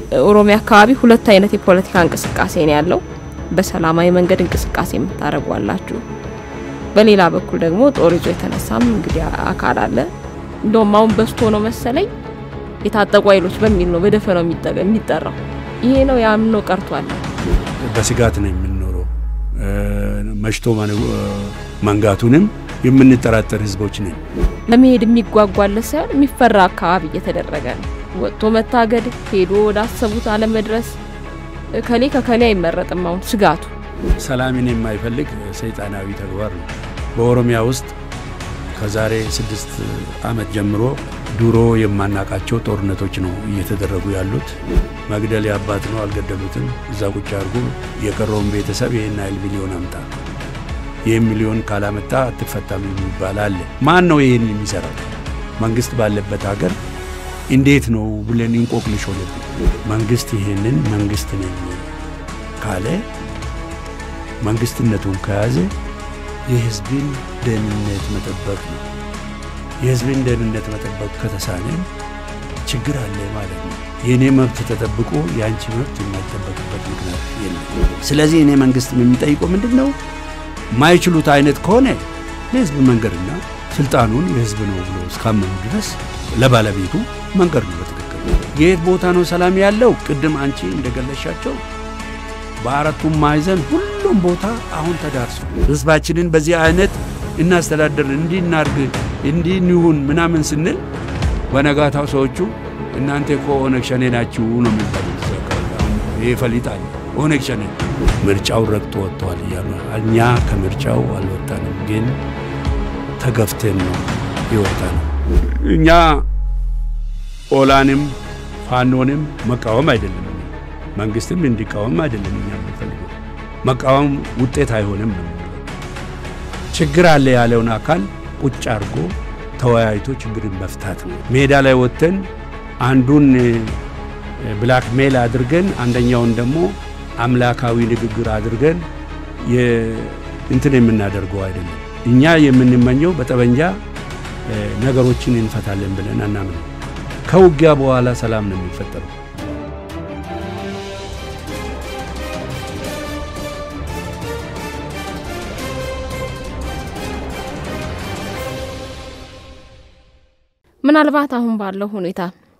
ኦሮሚያ አካባቢ ሁለት አይነት የፖለቲካ እንቅስቃሴ ነው ያለው። በሰላማዊ መንገድ እንቅስቃሴ የምታደርጉ አላችሁ። በሌላ በኩል ደግሞ ጦር ይዞ የተነሳም እንግዲህ አካል አለ። እንደውም አሁን በዝቶ ነው መሰለኝ የታጠቁ ኃይሎች በሚል ነው በደፈናው የሚጠራው። ይሄ ነው ያምኖ ቀርቷል። በስጋት ነው የምንኖረው። መሽቶ መንጋቱንም የምንጠራጠር ህዝቦች ነን። ለመሄድ የሚጓጓለት ሳይሆን የሚፈራ አካባቢ እየተደረገ ነው። ወጥቶ መታገድ፣ ሄዶ ወደ አሰቡት አለመድረስ፣ ከሌ ከከሌ አይመረጥም። አሁን ስጋቱ ሰላምን የማይፈልግ ሰይጣናዊ ተግባር ነው። በኦሮሚያ ውስጥ ከዛሬ ስድስት ዓመት ጀምሮ ድሮ የማናቃቸው ጦርነቶች ነው እየተደረጉ ያሉት። መግደል የአባት ነው፣ አልገደሉትም፣ እዛ ቁጭ አድርጎ የቀረውን ቤተሰብ ይህን ያህል ሚሊዮን አምጣ፣ ይህን ሚሊዮን ካላመጣ አትፈታም የሚባል አለ። ማን ነው ይህን የሚሰራው? መንግስት ባለበት ሀገር እንዴት ነው ብለን እንቆቅልሽ ሆነብን። መንግስት ይህንን መንግስት ነኝ ካለ መንግስትነቱን ከያዘ የህዝብን ደህንነት መጠበቅ ነው። የህዝብን ደህንነት መጠበቅ ከተሳነ ችግር አለ ማለት ነው። የእኔ መብት ተጠብቆ የአንቺ መብት የማይጠበቅበት ምክንያት የለም። ስለዚህ እኔ መንግስት የሚጠይቀው ምንድን ነው? ማይችሉት አይነት ከሆነ ለህዝብ መንገድና ስልጣኑን የህዝብ ነው ብሎ እስካመኑ ድረስ ለባለቤቱ መንገድ ነው በትክክል። የት ቦታ ነው ሰላም ያለው? ቅድም አንቺ እንደገለሻቸው በአራቱም ማዕዘን ሁሉም ቦታ አሁን ተዳርሶ ህዝባችንን በዚህ አይነት እናስተዳደር እንዲህ እናርግ እንዲህ እንሁን ምናምን ስንል በነጋታው ሰዎቹ እናንተ እኮ ኦነግ ሸኔ ናችሁ ነው የሚባሉት። ይህ ፈሊጣል ኦነግ ሸኔ ምርጫው ረግጦ ወጥተዋል እያሉ እኛ ከምርጫው አልወጣንም፣ ግን ተገፍተን ነው የወጣ ነው። እኛ ኦላንም ፋኖንም መቃወም አይደለም መንግስትም እንዲቃወም አይደለም እኛ የምንፈልገው። መቃወም ውጤት አይሆንም ነው። ችግር አለ ያለውን አካል ቁጭ አድርጎ ተወያይቶ ችግርን መፍታት ነው። ሜዳ ላይ ወጥተን አንዱን ብላክ ሜል አድርገን አንደኛውን ደግሞ አምላካዊ ንግግር አድርገን እንትን የምናደርገው አይደለም። እኛ የምንመኘው በጠበንጃ ነገሮችን እንፈታለን ብለን አናምነው። ከውጊያ በኋላ ሰላም ነው የሚፈጠረው። ምናልባት አሁን ባለው ሁኔታ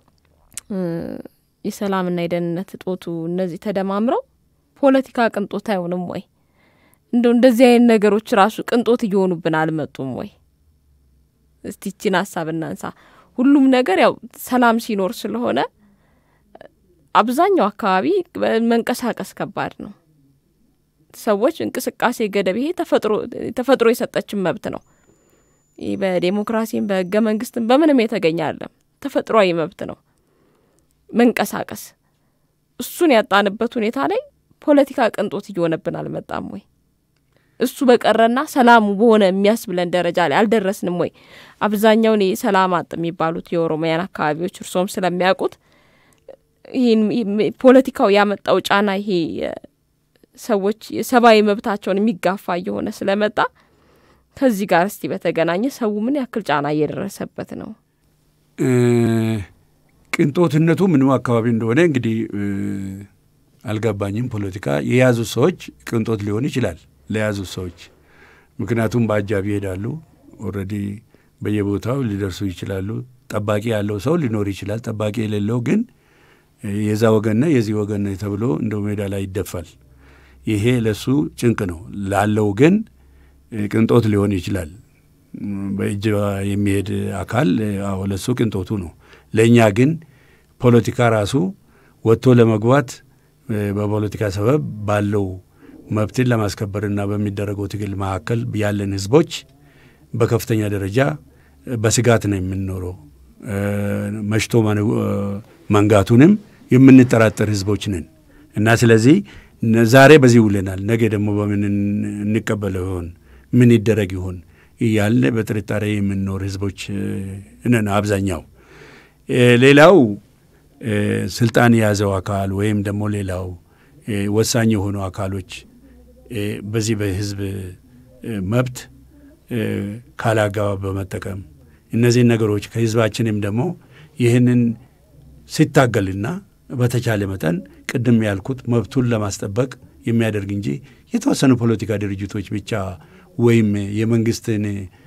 የሰላምና የደህንነት እጦቱ እነዚህ ተደማምረው ፖለቲካ ቅንጦት አይሆንም ወይ? እንደው እንደዚህ አይነት ነገሮች ራሱ ቅንጦት እየሆኑብን አልመጡም ወይ? እስቲ ይችን ሀሳብ እናንሳ። ሁሉም ነገር ያው ሰላም ሲኖር ስለሆነ አብዛኛው አካባቢ መንቀሳቀስ ከባድ ነው። ሰዎች እንቅስቃሴ ገደብ ይሄ ተፈጥሮ የሰጠችን መብት ነው። ይህ በዴሞክራሲም በህገ መንግስትም በምንም የተገኘ አለም ተፈጥሯዊ መብት ነው መንቀሳቀስ። እሱን ያጣንበት ሁኔታ ላይ ፖለቲካ ቅንጦት እየሆነብን አልመጣም ወይ? እሱ በቀረና ሰላሙ በሆነ የሚያስብለን ደረጃ ላይ አልደረስንም ወይ? አብዛኛውን ሰላም አጥ የሚባሉት የኦሮሚያን አካባቢዎች እርሶም ስለሚያውቁት ይህን ፖለቲካው ያመጣው ጫና ይሄ ሰዎች የሰብአዊ መብታቸውን የሚጋፋ እየሆነ ስለመጣ ከዚህ ጋር እስቲ በተገናኘ ሰው ምን ያክል ጫና እየደረሰበት ነው? ቅንጦትነቱ ምንም አካባቢ እንደሆነ እንግዲህ አልገባኝም። ፖለቲካ የያዙት ሰዎች ቅንጦት ሊሆን ይችላል ለያዙት ሰዎች፣ ምክንያቱም በአጃቢ ይሄዳሉ። ኦልሬዲ በየቦታው ሊደርሱ ይችላሉ። ጠባቂ ያለው ሰው ሊኖር ይችላል። ጠባቂ የሌለው ግን የዛ ወገንና የዚህ ወገን ተብሎ እንደው ሜዳ ላይ ይደፋል። ይሄ ለሱ ጭንቅ ነው። ላለው ግን ቅንጦት ሊሆን ይችላል። በእጅ የሚሄድ አካል አዎ ለሱ ቅንጦቱ ነው። ለእኛ ግን ፖለቲካ ራሱ ወጥቶ ለመግባት በፖለቲካ ሰበብ ባለው መብትን ለማስከበርና በሚደረገው ትግል መካከል ያለን ህዝቦች በከፍተኛ ደረጃ በስጋት ነው የምንኖረው። መሽቶ መንጋቱንም የምንጠራጠር ህዝቦች ነን እና ስለዚህ ዛሬ በዚህ ውለናል፣ ነገ ደግሞ በምን እንቀበለው ይሆን ምን ይደረግ ይሆን እያለ በጥርጣሬ የምንኖር ህዝቦች ነን አብዛኛው። ሌላው ስልጣን የያዘው አካል ወይም ደግሞ ሌላው ወሳኝ የሆኑ አካሎች በዚህ በህዝብ መብት ካላግባብ በመጠቀም እነዚህን ነገሮች ከህዝባችንም ደግሞ ይህንን ሲታገልና በተቻለ መጠን ቅድም ያልኩት መብቱን ለማስጠበቅ የሚያደርግ እንጂ የተወሰኑ ፖለቲካ ድርጅቶች ብቻ ወይም የመንግስትን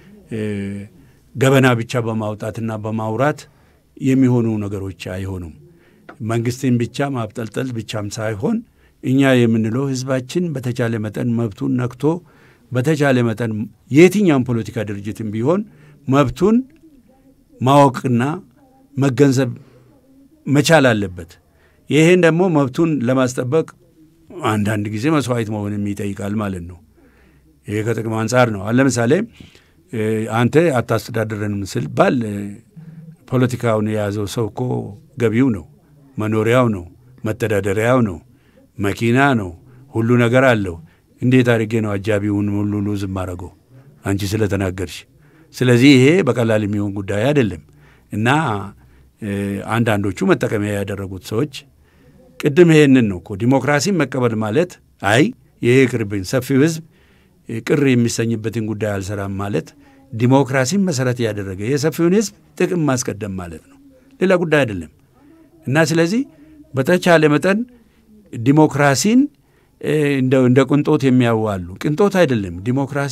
ገበና ብቻ በማውጣትና በማውራት የሚሆኑ ነገሮች አይሆኑም። መንግስትን ብቻ ማብጠልጠል ብቻም ሳይሆን እኛ የምንለው ህዝባችን በተቻለ መጠን መብቱን ነክቶ በተቻለ መጠን የትኛውም ፖለቲካ ድርጅትም ቢሆን መብቱን ማወቅና መገንዘብ መቻል አለበት። ይህን ደግሞ መብቱን ለማስጠበቅ አንዳንድ ጊዜ መስዋዕት መሆንም ይጠይቃል ማለት ነው። ይሄ ከጥቅም አንጻር ነው። ለምሳሌ አንተ አታስተዳድረንም ስባል ፖለቲካውን የያዘው ሰው እኮ ገቢው ነው፣ መኖሪያው ነው፣ መተዳደሪያው ነው፣ መኪና ነው፣ ሁሉ ነገር አለው። እንዴት አድርጌ ነው አጃቢውን ሁሉ ሉዝ ማረገው አንቺ ስለተናገርሽ? ስለዚህ ይሄ በቀላል የሚሆን ጉዳይ አይደለም እና አንዳንዶቹ መጠቀሚያ ያደረጉት ሰዎች ቅድም ይሄንን ነው እኮ ዲሞክራሲን መቀበል ማለት አይ ይሄ ቅርብኝ ሰፊው ህዝብ ቅር የሚሰኝበትን ጉዳይ አልሰራም ማለት ዲሞክራሲን መሰረት ያደረገ የሰፊውን ህዝብ ጥቅም ማስቀደም ማለት ነው፣ ሌላ ጉዳይ አይደለም። እና ስለዚህ በተቻለ መጠን ዲሞክራሲን እንደ ቅንጦት የሚያዋሉ ቅንጦት አይደለም። ዲሞክራሲ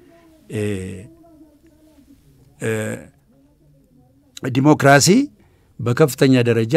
ዲሞክራሲ በከፍተኛ ደረጃ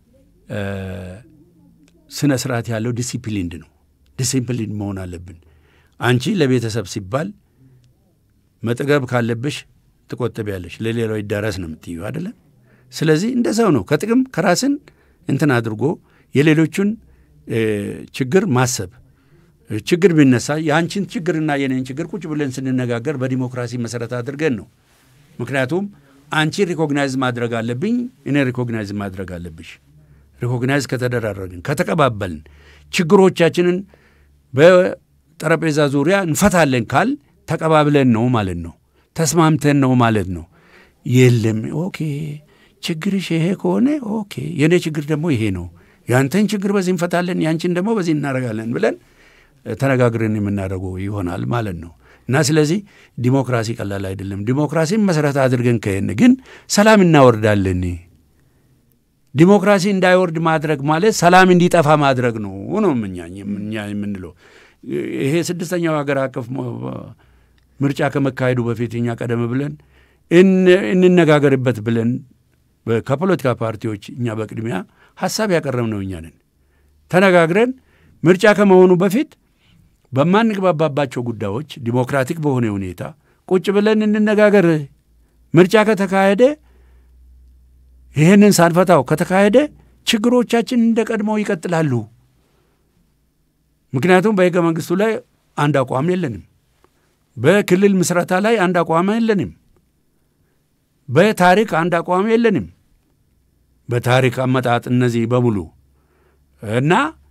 ስነ ስርዓት ያለው ዲሲፕሊንድ ነው። ዲሲፕሊን መሆን አለብን። አንቺ ለቤተሰብ ሲባል መጥገብ ካለብሽ ትቆጥቢያለሽ፣ ለሌላው ይዳረስ ነው የምትዩ አይደለም። ስለዚህ እንደዛው ነው። ከጥቅም ከራስን እንትን አድርጎ የሌሎቹን ችግር ማሰብ ችግር ቢነሳ የአንቺን ችግርና የኔን ችግር ቁጭ ብለን ስንነጋገር በዲሞክራሲ መሰረት አድርገን ነው። ምክንያቱም አንቺ ሪኮግናይዝ ማድረግ አለብኝ፣ እኔ ሪኮግናይዝ ማድረግ አለብሽ። ሪኮግናይዝ ከተደራረግን ከተቀባበልን ችግሮቻችንን በጠረጴዛ ዙሪያ እንፈታለን ካል ተቀባብለን ነው ማለት ነው። ተስማምተን ነው ማለት ነው። የለም ኦኬ ችግርሽ ይሄ ከሆነ ኦኬ የእኔ ችግር ደግሞ ይሄ ነው፣ ያንተን ችግር በዚህ እንፈታለን፣ ያንቺን ደግሞ በዚህ እናደርጋለን ብለን ተነጋግረን የምናደርገው ይሆናል ማለት ነው። እና ስለዚህ ዲሞክራሲ ቀላል አይደለም። ዲሞክራሲን መሰረት አድርገን ከሄን ግን ሰላም እናወርዳለን። ዲሞክራሲ እንዳይወርድ ማድረግ ማለት ሰላም እንዲጠፋ ማድረግ ነው ነው እኛ የምንለው። ይሄ ስድስተኛው ሀገር አቀፍ ምርጫ ከመካሄዱ በፊት እኛ ቀደም ብለን እንነጋገርበት ብለን ከፖለቲካ ፓርቲዎች እኛ በቅድሚያ ሀሳብ ያቀረብነው እኛ ነን። ተነጋግረን ምርጫ ከመሆኑ በፊት በማንግባባባቸው ጉዳዮች ዲሞክራቲክ በሆነ ሁኔታ ቁጭ ብለን እንነጋገር። ምርጫ ከተካሄደ ይህንን ሳንፈታው ከተካሄደ ችግሮቻችን እንደ ቀድሞው ይቀጥላሉ። ምክንያቱም በሕገ መንግሥቱ ላይ አንድ አቋም የለንም። በክልል ምስረታ ላይ አንድ አቋም የለንም። በታሪክ አንድ አቋም የለንም። በታሪክ አመጣጥ እነዚህ በሙሉ እና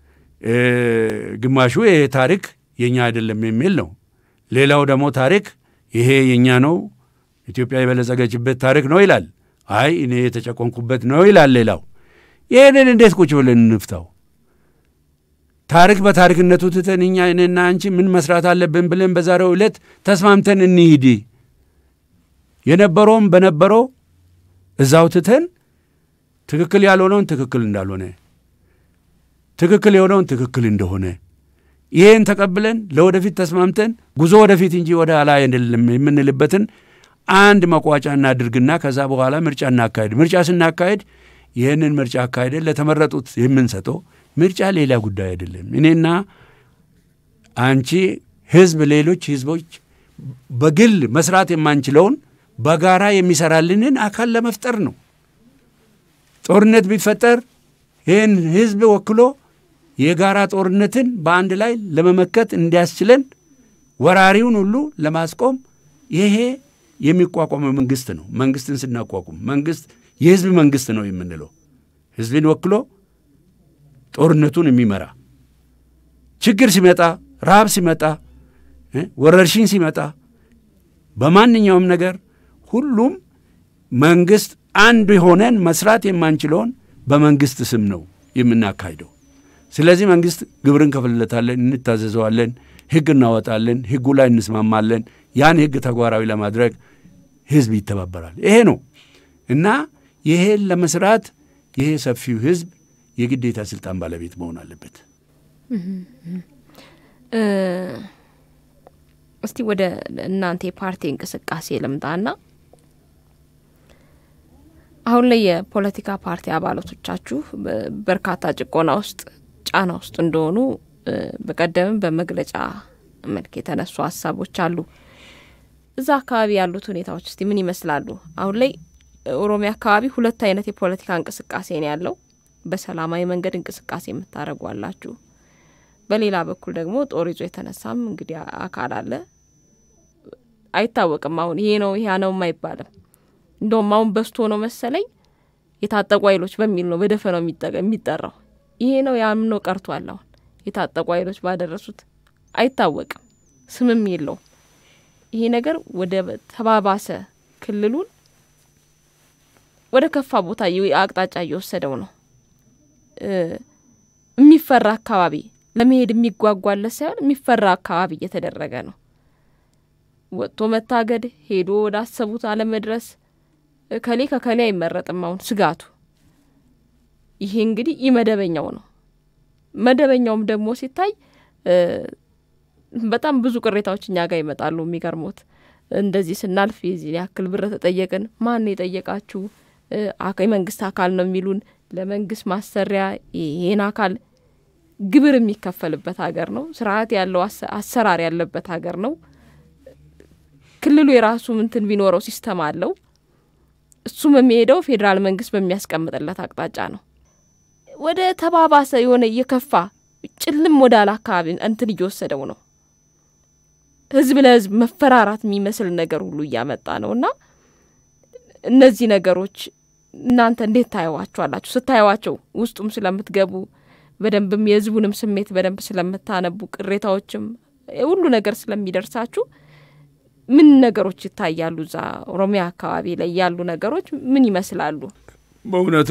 ግማሹ ይሄ ታሪክ የኛ አይደለም የሚል ነው። ሌላው ደግሞ ታሪክ ይሄ የኛ ነው፣ ኢትዮጵያ የበለጸገችበት ታሪክ ነው ይላል። አይ እኔ የተጨቆንኩበት ነው ይላል ሌላው። ይህንን እንዴት ቁጭ ብለን እንፍታው? ታሪክ በታሪክነቱ ትተን እኛ እኔና አንቺ ምን መስራት አለብን ብለን በዛሬው ዕለት ተስማምተን እንሂድ። የነበረውም በነበረው እዛው ትተን ትክክል ያልሆነውን ትክክል እንዳልሆነ ትክክል የሆነውን ትክክል እንደሆነ ይህን ተቀብለን ለወደፊት ተስማምተን ጉዞ ወደፊት እንጂ ወደ ኋላ አይደለም የምንልበትን አንድ መቋጫ እናድርግና ከዛ በኋላ ምርጫ እናካሄድ። ምርጫ ስናካሄድ ይህንን ምርጫ አካሄደን ለተመረጡት የምንሰጠው ምርጫ ሌላ ጉዳይ አይደለም። እኔና አንቺ ህዝብ፣ ሌሎች ህዝቦች በግል መስራት የማንችለውን በጋራ የሚሰራልንን አካል ለመፍጠር ነው። ጦርነት ቢፈጠር ይህን ህዝብ ወክሎ የጋራ ጦርነትን በአንድ ላይ ለመመከት እንዲያስችለን ወራሪውን ሁሉ ለማስቆም ይሄ የሚቋቋመው መንግስት ነው። መንግስትን ስናቋቁም መንግስት የህዝብ መንግስት ነው የምንለው ህዝብን ወክሎ ጦርነቱን የሚመራ ችግር ሲመጣ፣ ረሃብ ሲመጣ፣ ወረርሽኝ ሲመጣ በማንኛውም ነገር ሁሉም መንግስት አንድ ሆነን መስራት የማንችለውን በመንግስት ስም ነው የምናካሂደው። ስለዚህ መንግስት ግብር እንከፍልለታለን፣ እንታዘዘዋለን፣ ህግ እናወጣለን፣ ህጉ ላይ እንስማማለን። ያን ህግ ተግባራዊ ለማድረግ ህዝብ ይተባበራል። ይሄ ነው እና ይሄን ለመስራት ይሄ ሰፊው ህዝብ የግዴታ ስልጣን ባለቤት መሆን አለበት። እስቲ ወደ እናንተ የፓርቲ እንቅስቃሴ ልምጣና አሁን ላይ የፖለቲካ ፓርቲ አባላቶቻችሁ በርካታ ጭቆና ውስጥ ጫና ውስጥ እንደሆኑ በቀደምም በመግለጫ መልክ የተነሱ ሀሳቦች አሉ። እዛ አካባቢ ያሉት ሁኔታዎች እስቲ ምን ይመስላሉ? አሁን ላይ ኦሮሚያ አካባቢ ሁለት አይነት የፖለቲካ እንቅስቃሴ ነው ያለው። በሰላማዊ መንገድ እንቅስቃሴ የምታደርጉ አላችሁ። በሌላ በኩል ደግሞ ጦር ይዞ የተነሳም እንግዲህ አካል አለ። አይታወቅም። አሁን ይሄ ነው ይሄ ነውም አይባልም። እንደውም አሁን በስቶ ነው መሰለኝ የታጠቁ ኃይሎች በሚል ነው በደፈናው የሚጠራው። ይሄ ነው ያም ነው ቀርቷል። አሁን የታጠቁ ኃይሎች ባደረሱት አይታወቅም፣ ስምም የለውም። ይሄ ነገር ወደ ተባባሰ ክልሉን ወደ ከፋ ቦታ አቅጣጫ እየወሰደው ነው። የሚፈራ አካባቢ ለመሄድ የሚጓጓለት ሳይሆን የሚፈራ አካባቢ እየተደረገ ነው። ወጥቶ መታገድ፣ ሄዶ ወደ አሰቡት አለመድረስ ከሌ ከከሌ አይመረጥም። አሁን ስጋቱ ይሄ እንግዲህ ኢ መደበኛው ነው። መደበኛውም ደግሞ ሲታይ በጣም ብዙ ቅሬታዎች እኛ ጋር ይመጣሉ። የሚገርሙት እንደዚህ ስናልፍ የዚህ ያክል ብር ተጠየቅን። ማን የጠየቃችሁ? የመንግስት አካል ነው የሚሉን። ለመንግስት ማሰሪያ ይሄን አካል ግብር የሚከፈልበት ሀገር ነው። ስርዓት ያለው አሰራር ያለበት ሀገር ነው። ክልሉ የራሱ ምንትን ቢኖረው ሲስተም አለው። እሱም የሚሄደው ፌዴራል መንግስት በሚያስቀምጥለት አቅጣጫ ነው። ወደ ተባባሰ የሆነ እየከፋ ጭልም ወዳለ አካባቢ እንትን እየወሰደው ነው። ህዝብ ለህዝብ መፈራራት የሚመስል ነገር ሁሉ እያመጣ ነው እና እነዚህ ነገሮች እናንተ እንዴት ታየዋቸዋላችሁ? ስታየዋቸው ውስጡም ስለምትገቡ በደንብም የህዝቡንም ስሜት በደንብ ስለምታነቡ ቅሬታዎችም ሁሉ ነገር ስለሚደርሳችሁ ምን ነገሮች ይታያሉ? እዛ ኦሮሚያ አካባቢ ላይ ያሉ ነገሮች ምን ይመስላሉ? በእውነቱ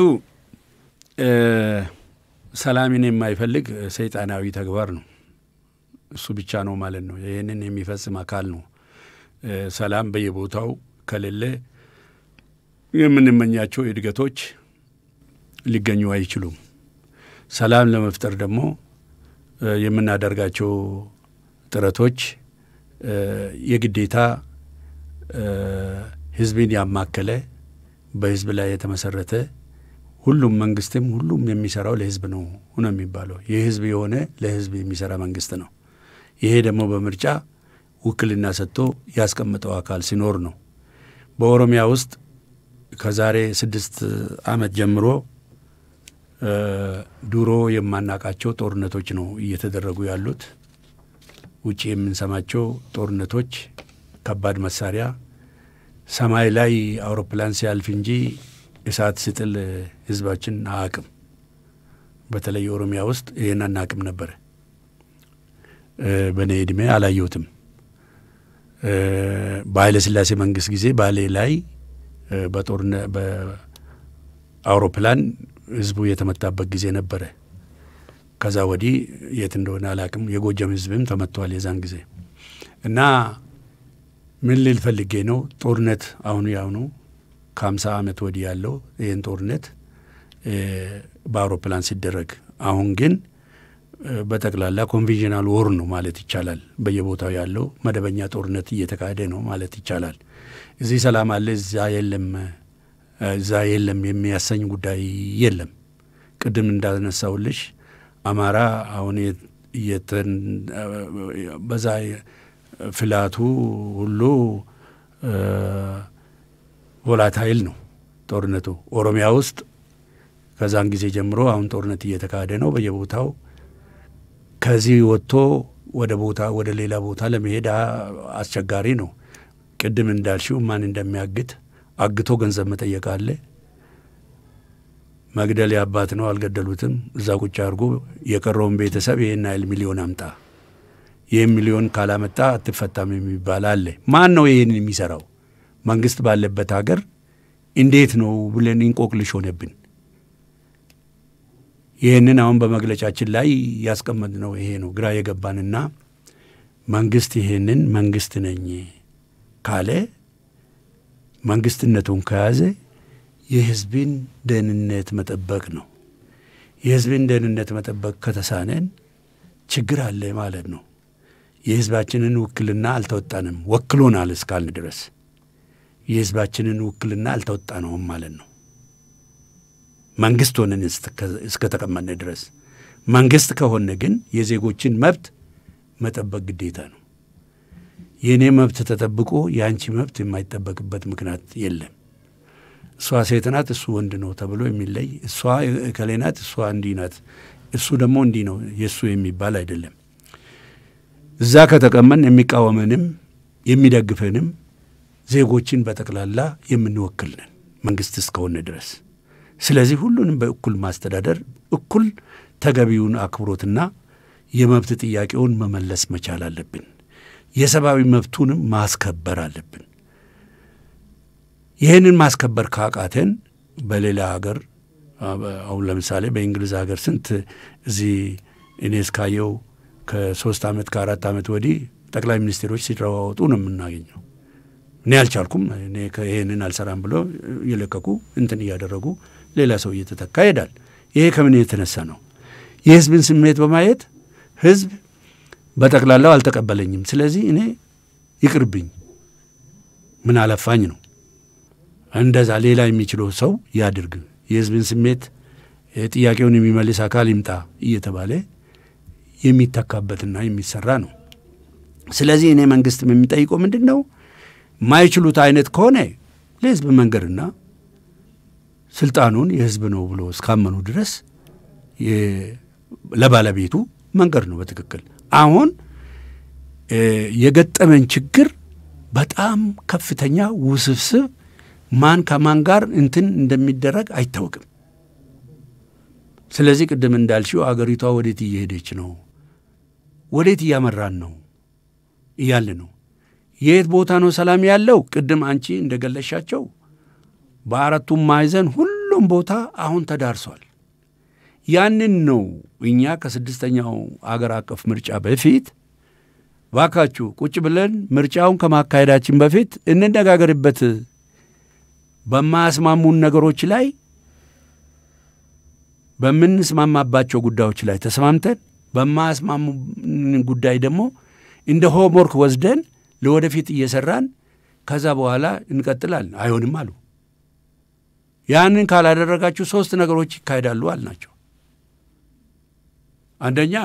ሰላምን የማይፈልግ ሰይጣናዊ ተግባር ነው። እሱ ብቻ ነው ማለት ነው። ይህንን የሚፈጽም አካል ነው። ሰላም በየቦታው ከሌለ የምንመኛቸው እድገቶች ሊገኙ አይችሉም። ሰላም ለመፍጠር ደግሞ የምናደርጋቸው ጥረቶች የግዴታ ህዝብን ያማከለ በህዝብ ላይ የተመሰረተ ሁሉም መንግስትም ሁሉም የሚሰራው ለህዝብ ነው ነው የሚባለው። የህዝብ የሆነ ለህዝብ የሚሰራ መንግስት ነው። ይሄ ደግሞ በምርጫ ውክልና ሰጥቶ ያስቀመጠው አካል ሲኖር ነው። በኦሮሚያ ውስጥ ከዛሬ ስድስት ዓመት ጀምሮ ድሮ የማናቃቸው ጦርነቶች ነው እየተደረጉ ያሉት። ውጭ የምንሰማቸው ጦርነቶች፣ ከባድ መሳሪያ ሰማይ ላይ አውሮፕላን ሲያልፍ እንጂ እሳት ሲጥል ህዝባችን አያቅም። በተለይ ኦሮሚያ ውስጥ ይህን አናቅም ነበረ። በእኔ እድሜ አላየሁትም። በኃይለ ሥላሴ መንግስት ጊዜ ባሌ ላይ በጦርነ በአውሮፕላን ህዝቡ የተመታበት ጊዜ ነበረ። ከዛ ወዲህ የት እንደሆነ አላቅም። የጎጃም ህዝብም ተመቷል የዛን ጊዜ እና ምን ልል ፈልጌ ነው ጦርነት አሁኑ ያሁኑ ከሀምሳ ዓመት ወዲህ ያለው ይህን ጦርነት በአውሮፕላን ሲደረግ አሁን ግን በጠቅላላ ኮንቬንሽናል ወር ነው ማለት ይቻላል። በየቦታው ያለው መደበኛ ጦርነት እየተካሄደ ነው ማለት ይቻላል። እዚህ ሰላም አለ፣ እዛ የለም፣ እዛ የለም የሚያሰኝ ጉዳይ የለም። ቅድም እንዳነሳውልሽ አማራ አሁን በዛ ፍላቱ ሁሉ ቮላታይል ነው ጦርነቱ። ኦሮሚያ ውስጥ ከዛን ጊዜ ጀምሮ አሁን ጦርነት እየተካሄደ ነው በየቦታው። ከዚህ ወጥቶ ወደ ቦታ ወደ ሌላ ቦታ ለመሄድ አስቸጋሪ ነው። ቅድም እንዳልሽው ማን እንደሚያግት አግቶ ገንዘብ መጠየቅ አለ። መግደል የአባት ነው፣ አልገደሉትም። እዛ ቁጭ አድርጎ የቀረውን ቤተሰብ ይህን ያህል ሚሊዮን አምጣ፣ ይህን ሚሊዮን ካላመጣ አትፈታም የሚባል አለ። ማን ነው ይህን የሚሰራው? መንግስት ባለበት ሀገር እንዴት ነው ብለን እንቆቅልሽ ሆነብን። ይህንን አሁን በመግለጫችን ላይ ያስቀመጥነው ይሄ ነው ግራ የገባንና መንግስት ይህንን መንግስት ነኝ ካለ መንግስትነቱን ከያዘ የህዝብን ደህንነት መጠበቅ ነው። የህዝብን ደህንነት መጠበቅ ከተሳነን ችግር አለ ማለት ነው። የህዝባችንን ውክልና አልተወጣንም። ወክሎናል እስካልን ድረስ የህዝባችንን ውክልና አልተወጣነውም ማለት ነው። መንግስት ሆነን እስከተቀመጥን ድረስ መንግስት ከሆነ ግን የዜጎችን መብት መጠበቅ ግዴታ ነው። የእኔ መብት ተጠብቆ የአንቺ መብት የማይጠበቅበት ምክንያት የለም። እሷ ሴት ናት፣ እሱ ወንድ ነው ተብሎ የሚለይ እሷ እከሌ ናት፣ እሷ እንዲህ ናት፣ እሱ ደግሞ እንዲህ ነው የእሱ የሚባል አይደለም። እዛ ከተቀመን የሚቃወመንም የሚደግፈንም ዜጎችን በጠቅላላ የምንወክል ነን መንግስት እስከሆነ ድረስ። ስለዚህ ሁሉንም በእኩል ማስተዳደር፣ እኩል ተገቢውን አክብሮትና የመብት ጥያቄውን መመለስ መቻል አለብን። የሰብአዊ መብቱንም ማስከበር አለብን። ይህንን ማስከበር ካቃተን በሌላ ሀገር አሁን ለምሳሌ በእንግሊዝ ሀገር ስንት እዚህ እኔ እስካየው ከሶስት ዓመት ከአራት ዓመት ወዲህ ጠቅላይ ሚኒስቴሮች ሲለዋወጡ ነው የምናገኘው። እኔ አልቻልኩም፣ እኔ ይህንን አልሰራም ብሎ እየለቀቁ እንትን እያደረጉ ሌላ ሰው እየተተካ ይሄዳል። ይሄ ከምን የተነሳ ነው? የህዝብን ስሜት በማየት ህዝብ በጠቅላላው አልተቀበለኝም፣ ስለዚህ እኔ ይቅርብኝ፣ ምን አለፋኝ ነው። እንደዛ ሌላ የሚችለው ሰው ያድርግ፣ የህዝብን ስሜት ጥያቄውን የሚመልስ አካል ይምጣ እየተባለ የሚተካበትና የሚሰራ ነው። ስለዚህ እኔ መንግስትም የሚጠይቀው ምንድን ነው? ማይችሉት አይነት ከሆነ ለህዝብ መንገድና ስልጣኑን የህዝብ ነው ብሎ እስካመኑ ድረስ ለባለቤቱ መንገድ ነው በትክክል አሁን የገጠመን ችግር በጣም ከፍተኛ ውስብስብ፣ ማን ከማን ጋር እንትን እንደሚደረግ አይታወቅም። ስለዚህ ቅድም እንዳልሽው አገሪቷ ወዴት እየሄደች ነው? ወዴት እያመራን ነው እያለ ነው። የት ቦታ ነው ሰላም ያለው? ቅድም አንቺ እንደገለሻቸው በአራቱም ማዕዘን ሁሉም ቦታ አሁን ተዳርሷል። ያንን ነው እኛ ከስድስተኛው አገር አቀፍ ምርጫ በፊት ባካችሁ ቁጭ ብለን ምርጫውን ከማካሄዳችን በፊት እንነጋገርበት፣ በማያስማሙን ነገሮች ላይ በምንስማማባቸው ጉዳዮች ላይ ተስማምተን በማያስማሙን ጉዳይ ደግሞ እንደ ሆምወርክ ወስደን ለወደፊት እየሰራን ከዛ በኋላ እንቀጥላለን። አይሆንም አሉ። ያንን ካላደረጋችሁ ሶስት ነገሮች ይካሄዳሉ አልናቸው። አንደኛ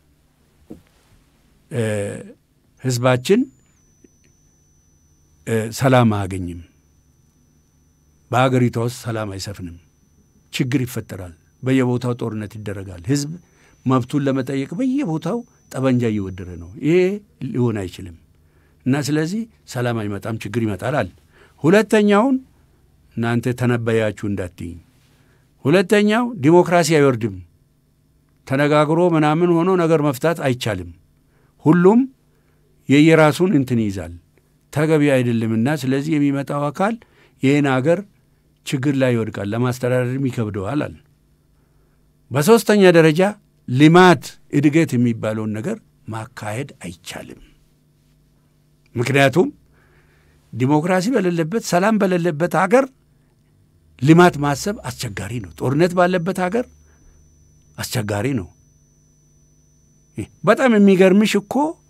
ህዝባችን ሰላም አያገኝም። በሀገሪቷ ውስጥ ሰላም አይሰፍንም። ችግር ይፈጠራል። በየቦታው ጦርነት ይደረጋል። ህዝብ መብቱን ለመጠየቅ በየቦታው ጠበንጃ እየወደረ ነው። ይሄ ሊሆን አይችልም እና ስለዚህ ሰላም አይመጣም፣ ችግር ይመጣል አለ። ሁለተኛውን እናንተ ተነበያችሁ እንዳትይኝ። ሁለተኛው ዲሞክራሲ አይወርድም፣ ተነጋግሮ ምናምን ሆኖ ነገር መፍታት አይቻልም። ሁሉም የየራሱን እንትን ይይዛል፣ ተገቢ አይደለምና ስለዚህ የሚመጣው አካል ይህን አገር ችግር ላይ ይወድቃል፣ ለማስተዳደርም ይከብደዋል አለ። በሦስተኛ ደረጃ ልማት እድገት የሚባለውን ነገር ማካሄድ አይቻልም። ምክንያቱም ዲሞክራሲ በሌለበት ሰላም በሌለበት ሀገር ልማት ማሰብ አስቸጋሪ ነው። ጦርነት ባለበት ሀገር አስቸጋሪ ነው። በጣም የሚገርምሽ እኮ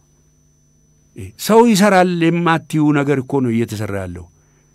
ሰው ይሰራል የማትዩ ነገር እኮ ነው እየተሰራ ያለው።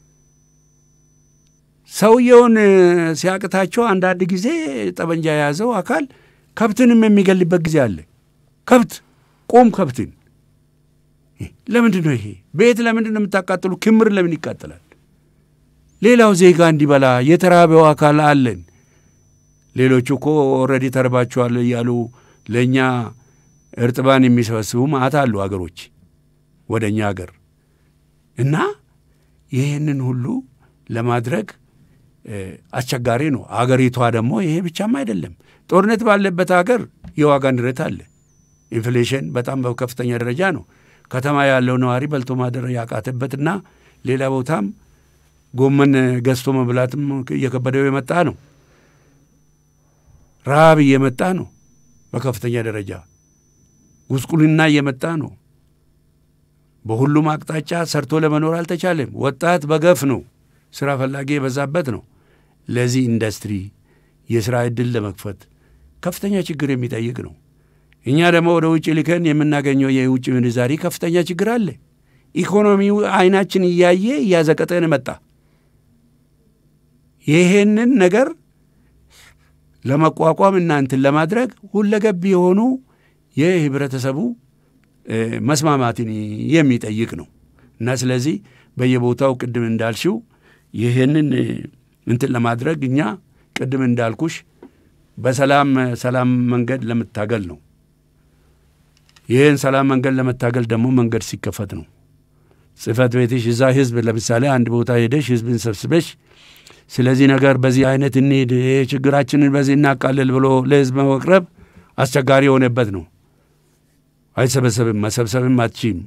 ሰውየውን ሲያቅታቸው አንዳንድ ጊዜ ጠመንጃ የያዘው አካል ከብትንም የሚገልበት ጊዜ አለ። ከብት ቁም ከብትን ለምንድን ነው ይሄ? ቤት ለምንድን ነው የምታቃጥሉ? ክምር ለምን ይቃጠላል? ሌላው ዜጋ እንዲበላ የተራበው አካል አለን። ሌሎቹ እኮ ኦልሬዲ ተርባችኋል እያሉ ለእኛ እርጥባን የሚሰበስቡ ማዕት አሉ አገሮች ወደ እኛ አገር እና ይህንን ሁሉ ለማድረግ አስቸጋሪ ነው። አገሪቷ ደግሞ ይሄ ብቻም አይደለም። ጦርነት ባለበት ሀገር የዋጋ ንረት አለ። ኢንፍሌሽን በጣም በከፍተኛ ደረጃ ነው። ከተማ ያለው ነዋሪ በልቶ ማደር ያቃተበትና ሌላ ቦታም ጎመን ገዝቶ መብላትም እየከበደው የመጣ ነው። ረሃብ እየመጣ ነው። በከፍተኛ ደረጃ ጉስቁልና እየመጣ ነው። በሁሉም አቅጣጫ ሰርቶ ለመኖር አልተቻለም። ወጣት በገፍ ነው። ስራ ፈላጊ የበዛበት ነው። ለዚህ ኢንዱስትሪ የስራ ዕድል ለመክፈት ከፍተኛ ችግር የሚጠይቅ ነው። እኛ ደግሞ ወደ ውጭ ልከን የምናገኘው የውጭ ምንዛሪ ከፍተኛ ችግር አለ። ኢኮኖሚው አይናችን እያየ እያዘቀጠን መጣ። ይሄንን ነገር ለመቋቋም እናንትን ለማድረግ ሁለገብ የሆኑ የህብረተሰቡ መስማማትን የሚጠይቅ ነው እና ስለዚህ በየቦታው ቅድም እንዳልሽው ይህንን እንትን ለማድረግ እኛ ቅድም እንዳልኩሽ በሰላም ሰላም መንገድ ለመታገል ነው። ይህን ሰላም መንገድ ለመታገል ደግሞ መንገድ ሲከፈት ነው። ጽህፈት ቤትሽ እዛ ህዝብ ለምሳሌ አንድ ቦታ ሄደሽ ህዝብን ሰብስበሽ ስለዚህ ነገር በዚህ አይነት እንሂድ፣ ችግራችንን በዚህ እናቃልል ብሎ ለህዝብ መቅረብ አስቸጋሪ የሆነበት ነው። አይሰበሰብም፣ መሰብሰብም አትችም።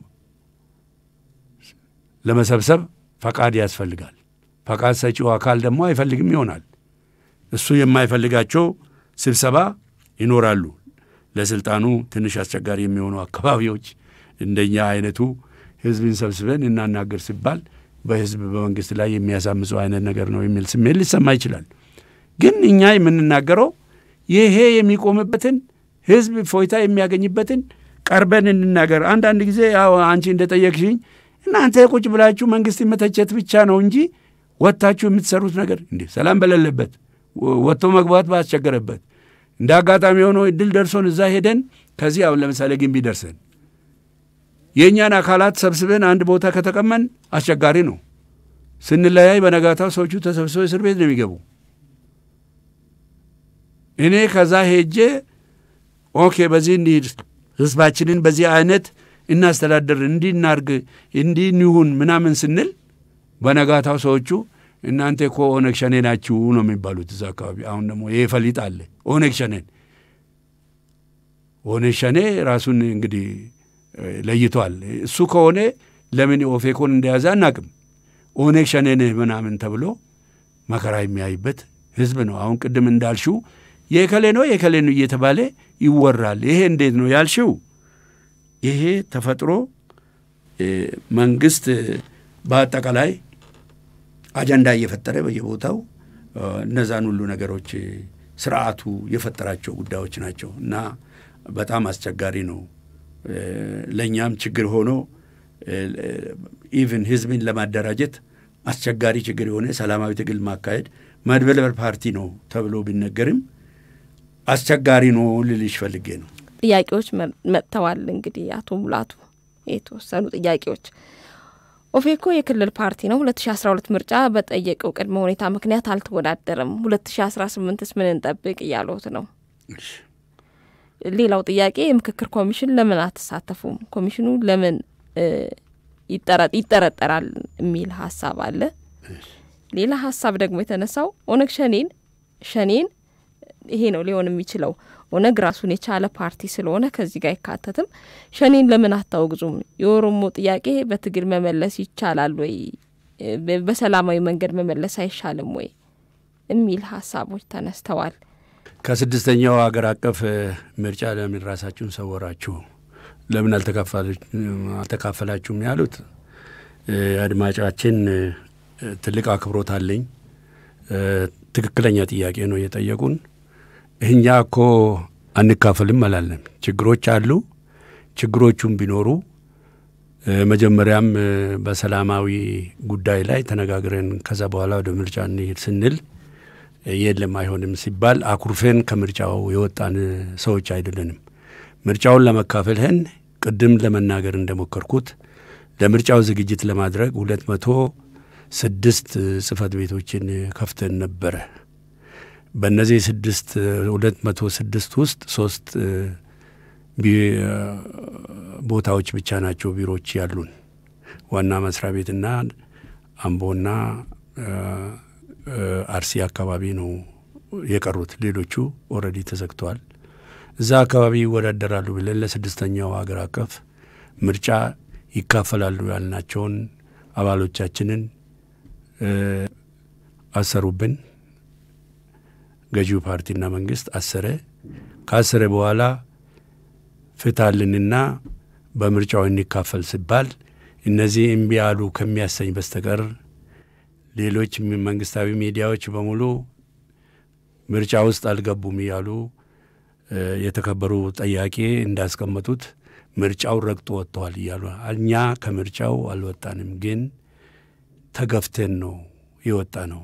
ለመሰብሰብ ፈቃድ ያስፈልጋል። ፈቃድ ሰጪው አካል ደግሞ አይፈልግም ይሆናል። እሱ የማይፈልጋቸው ስብሰባ ይኖራሉ። ለስልጣኑ ትንሽ አስቸጋሪ የሚሆኑ አካባቢዎች እንደኛ አይነቱ ህዝብን ሰብስበን እናናገር ሲባል በህዝብ በመንግስት ላይ የሚያሳምፁ አይነት ነገር ነው የሚል ስሜት ሊሰማ ይችላል። ግን እኛ የምንናገረው ይሄ የሚቆምበትን ህዝብ ፎይታ የሚያገኝበትን ቀርበን እንናገር። አንዳንድ ጊዜ ያው አንቺ እንደጠየቅሽኝ እናንተ ቁጭ ብላችሁ መንግስት መተቸት ብቻ ነው እንጂ ወጥታችሁ የምትሰሩት ነገር እንዴ ሰላም በሌለበት ወጥቶ መግባት ባስቸገረበት እንደ አጋጣሚ የሆነ እድል ደርሶን እዛ ሄደን ከዚህ አሁን ለምሳሌ ግንቢ ደርሰን የእኛን አካላት ሰብስበን አንድ ቦታ ከተቀመን አስቸጋሪ ነው። ስንለያይ በነጋታው ሰዎቹ ተሰብስበው እስር ቤት ነው የሚገቡ። እኔ ከዛ ሄጄ ኦኬ በዚህ እንሂድ፣ ህዝባችንን በዚህ አይነት እናስተዳደር፣ እንዲህ እናርግ፣ እንዲህ እንሁን ምናምን ስንል በነጋታው ሰዎቹ እናንተ እኮ ኦነግ ሸኔ ናችሁ ነው የሚባሉት እዛ አካባቢ። አሁን ደግሞ ይሄ ፈሊጥ አለ። ኦነግ ሸኔን ኦነግ ሸኔ ራሱን እንግዲህ ለይቷል። እሱ ከሆነ ለምን ኦፌኮን እንደያዘ አናቅም። ኦነግ ሸኔ ነህ ምናምን ተብሎ መከራ የሚያይበት ህዝብ ነው። አሁን ቅድም እንዳልሽው የከሌ ነው የከሌ ነው እየተባለ ይወራል። ይሄ እንዴት ነው ያልሽው? ይሄ ተፈጥሮ መንግስት በአጠቃላይ አጀንዳ እየፈጠረ በየቦታው እነዛን ሁሉ ነገሮች ስርዓቱ የፈጠራቸው ጉዳዮች ናቸው እና በጣም አስቸጋሪ ነው። ለእኛም ችግር ሆኖ ኢቭን ህዝብን ለማደራጀት አስቸጋሪ ችግር የሆነ ሰላማዊ ትግል ማካሄድ መድበልበል ፓርቲ ነው ተብሎ ቢነገርም አስቸጋሪ ነው ልልሽ ፈልጌ ነው። ጥያቄዎች መጥተዋል። እንግዲህ አቶ ሙላቱ የተወሰኑ ጥያቄዎች ኦፌኮ የክልል ፓርቲ ነው። ሁለት ሺ አስራ ሁለት ምርጫ በጠየቀው ቅድመ ሁኔታ ምክንያት አልተወዳደረም። ሁለት ሺ አስራ ስምንትስ ምን እንጠብቅ እያሉት ነው። ሌላው ጥያቄ የምክክር ኮሚሽን ለምን አትሳተፉም? ኮሚሽኑ ለምን ይጠረጠራል የሚል ሀሳብ አለ። ሌላ ሀሳብ ደግሞ የተነሳው ኦነግ ሸኔን ሸኔን ይሄ ነው ሊሆን የሚችለው ኦነግ ራሱን የቻለ ፓርቲ ስለሆነ ከዚህ ጋር አይካተትም። ሸኔን ለምን አታወግዙም? የኦሮሞ ጥያቄ በትግል መመለስ ይቻላል ወይ? በሰላማዊ መንገድ መመለስ አይሻልም ወይ? የሚል ሀሳቦች ተነስተዋል። ከስድስተኛው ሀገር አቀፍ ምርጫ ለምን ራሳችሁን ሰወራችሁ? ለምን አልተካፈላችሁም? ያሉት አድማጫችን ትልቅ አክብሮት አለኝ። ትክክለኛ ጥያቄ ነው የጠየቁን። እኛ እኮ አንካፈልም አላለም። ችግሮች አሉ። ችግሮቹም ቢኖሩ መጀመሪያም በሰላማዊ ጉዳይ ላይ ተነጋግረን ከዛ በኋላ ወደ ምርጫ እንሄድ ስንል የለም አይሆንም ሲባል አኩርፌን ከምርጫው የወጣን ሰዎች አይደለንም። ምርጫውን ለመካፈልህን ቅድም ለመናገር እንደሞከርኩት ለምርጫው ዝግጅት ለማድረግ ሁለት መቶ ስድስት ጽህፈት ቤቶችን ከፍተን ነበረ። በእነዚህ ስድስት ሁለት መቶ ስድስት ውስጥ ሶስት ቦታዎች ብቻ ናቸው ቢሮዎች ያሉን ዋና መስሪያ ቤትና አምቦና አርሲ አካባቢ ነው የቀሩት። ሌሎቹ ኦልሬዲ ተዘግተዋል። እዛ አካባቢ ይወዳደራሉ ብለን ለስድስተኛው ሀገር አቀፍ ምርጫ ይካፈላሉ ያልናቸውን አባሎቻችንን አሰሩብን። ገዢው ፓርቲና መንግስት አሰረ። ካሰረ በኋላ ፍታልንና በምርጫው እንካፈል ሲባል እነዚህ እምቢ አሉ ከሚያሰኝ በስተቀር ሌሎች መንግስታዊ ሚዲያዎች በሙሉ ምርጫ ውስጥ አልገቡም እያሉ የተከበሩ ጠያቄ እንዳስቀመጡት ምርጫው ረግጦ ወጥተዋል እያሉ እኛ ከምርጫው አልወጣንም፣ ግን ተገፍተን ነው የወጣ ነው።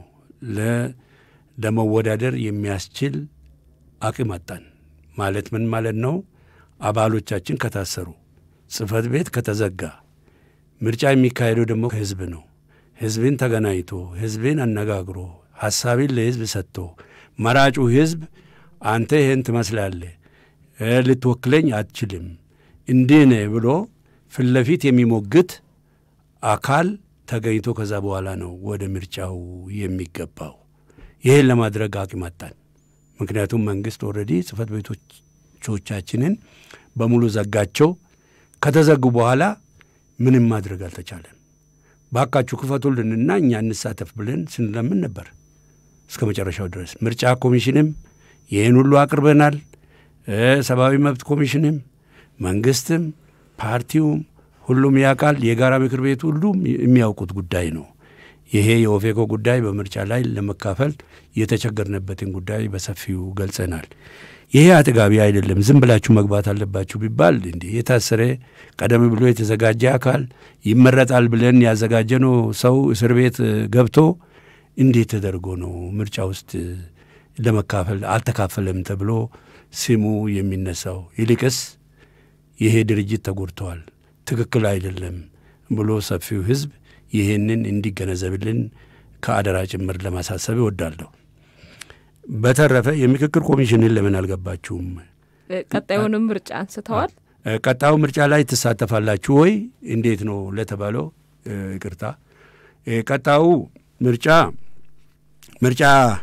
ለመወዳደር የሚያስችል አቅም አጣን ማለት ምን ማለት ነው? አባሎቻችን ከታሰሩ፣ ጽህፈት ቤት ከተዘጋ፣ ምርጫ የሚካሄደው ደግሞ ህዝብ ነው። ህዝብን ተገናኝቶ ህዝብን አነጋግሮ ሀሳብን ለህዝብ ሰጥቶ መራጩ ህዝብ አንተ ይህን ትመስላለህ፣ ልትወክለኝ አትችልም፣ እንዲህ ነህ ብሎ ፊት ለፊት የሚሞግት አካል ተገኝቶ ከዛ በኋላ ነው ወደ ምርጫው የሚገባው። ይህን ለማድረግ አቅም አጣን። ምክንያቱም መንግስት ኦልሬዲ ጽህፈት ቤቶቻችንን በሙሉ ዘጋቸው። ከተዘጉ በኋላ ምንም ማድረግ አልተቻለም። ባካችሁ ክፈቱልንና እኛ እንሳተፍ ብለን ስንለምን ነበር እስከ መጨረሻው ድረስ። ምርጫ ኮሚሽንም ይህን ሁሉ አቅርበናል። ሰብአዊ መብት ኮሚሽንም፣ መንግስትም፣ ፓርቲውም ሁሉም ያውቃል። የጋራ ምክር ቤቱ ሁሉም የሚያውቁት ጉዳይ ነው። ይሄ የኦፌኮ ጉዳይ በምርጫ ላይ ለመካፈል የተቸገርንበትን ጉዳይ በሰፊው ገልጸናል። ይሄ አጥጋቢ አይደለም፣ ዝም ብላችሁ መግባት አለባችሁ ቢባል እንዲህ የታሰረ ቀደም ብሎ የተዘጋጀ አካል ይመረጣል ብለን ያዘጋጀነው ሰው እስር ቤት ገብቶ እንዴት ተደርጎ ነው ምርጫ ውስጥ ለመካፈል አልተካፈለም ተብሎ ስሙ የሚነሳው? ይልቅስ ይሄ ድርጅት ተጎድተዋል፣ ትክክል አይደለም ብሎ ሰፊው ህዝብ ይህንን እንዲገነዘብልን ከአደራ ጭምር ለማሳሰብ እወዳለሁ። በተረፈ የምክክር ኮሚሽንን ለምን አልገባችሁም? ቀጣዩንም ምርጫ አንስተዋል። ቀጣዩ ምርጫ ላይ ትሳተፋላችሁ ወይ እንዴት ነው ለተባለው ይቅርታ፣ ቀጣዩ ምርጫ ምርጫ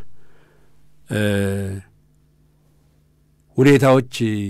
ሁኔታዎች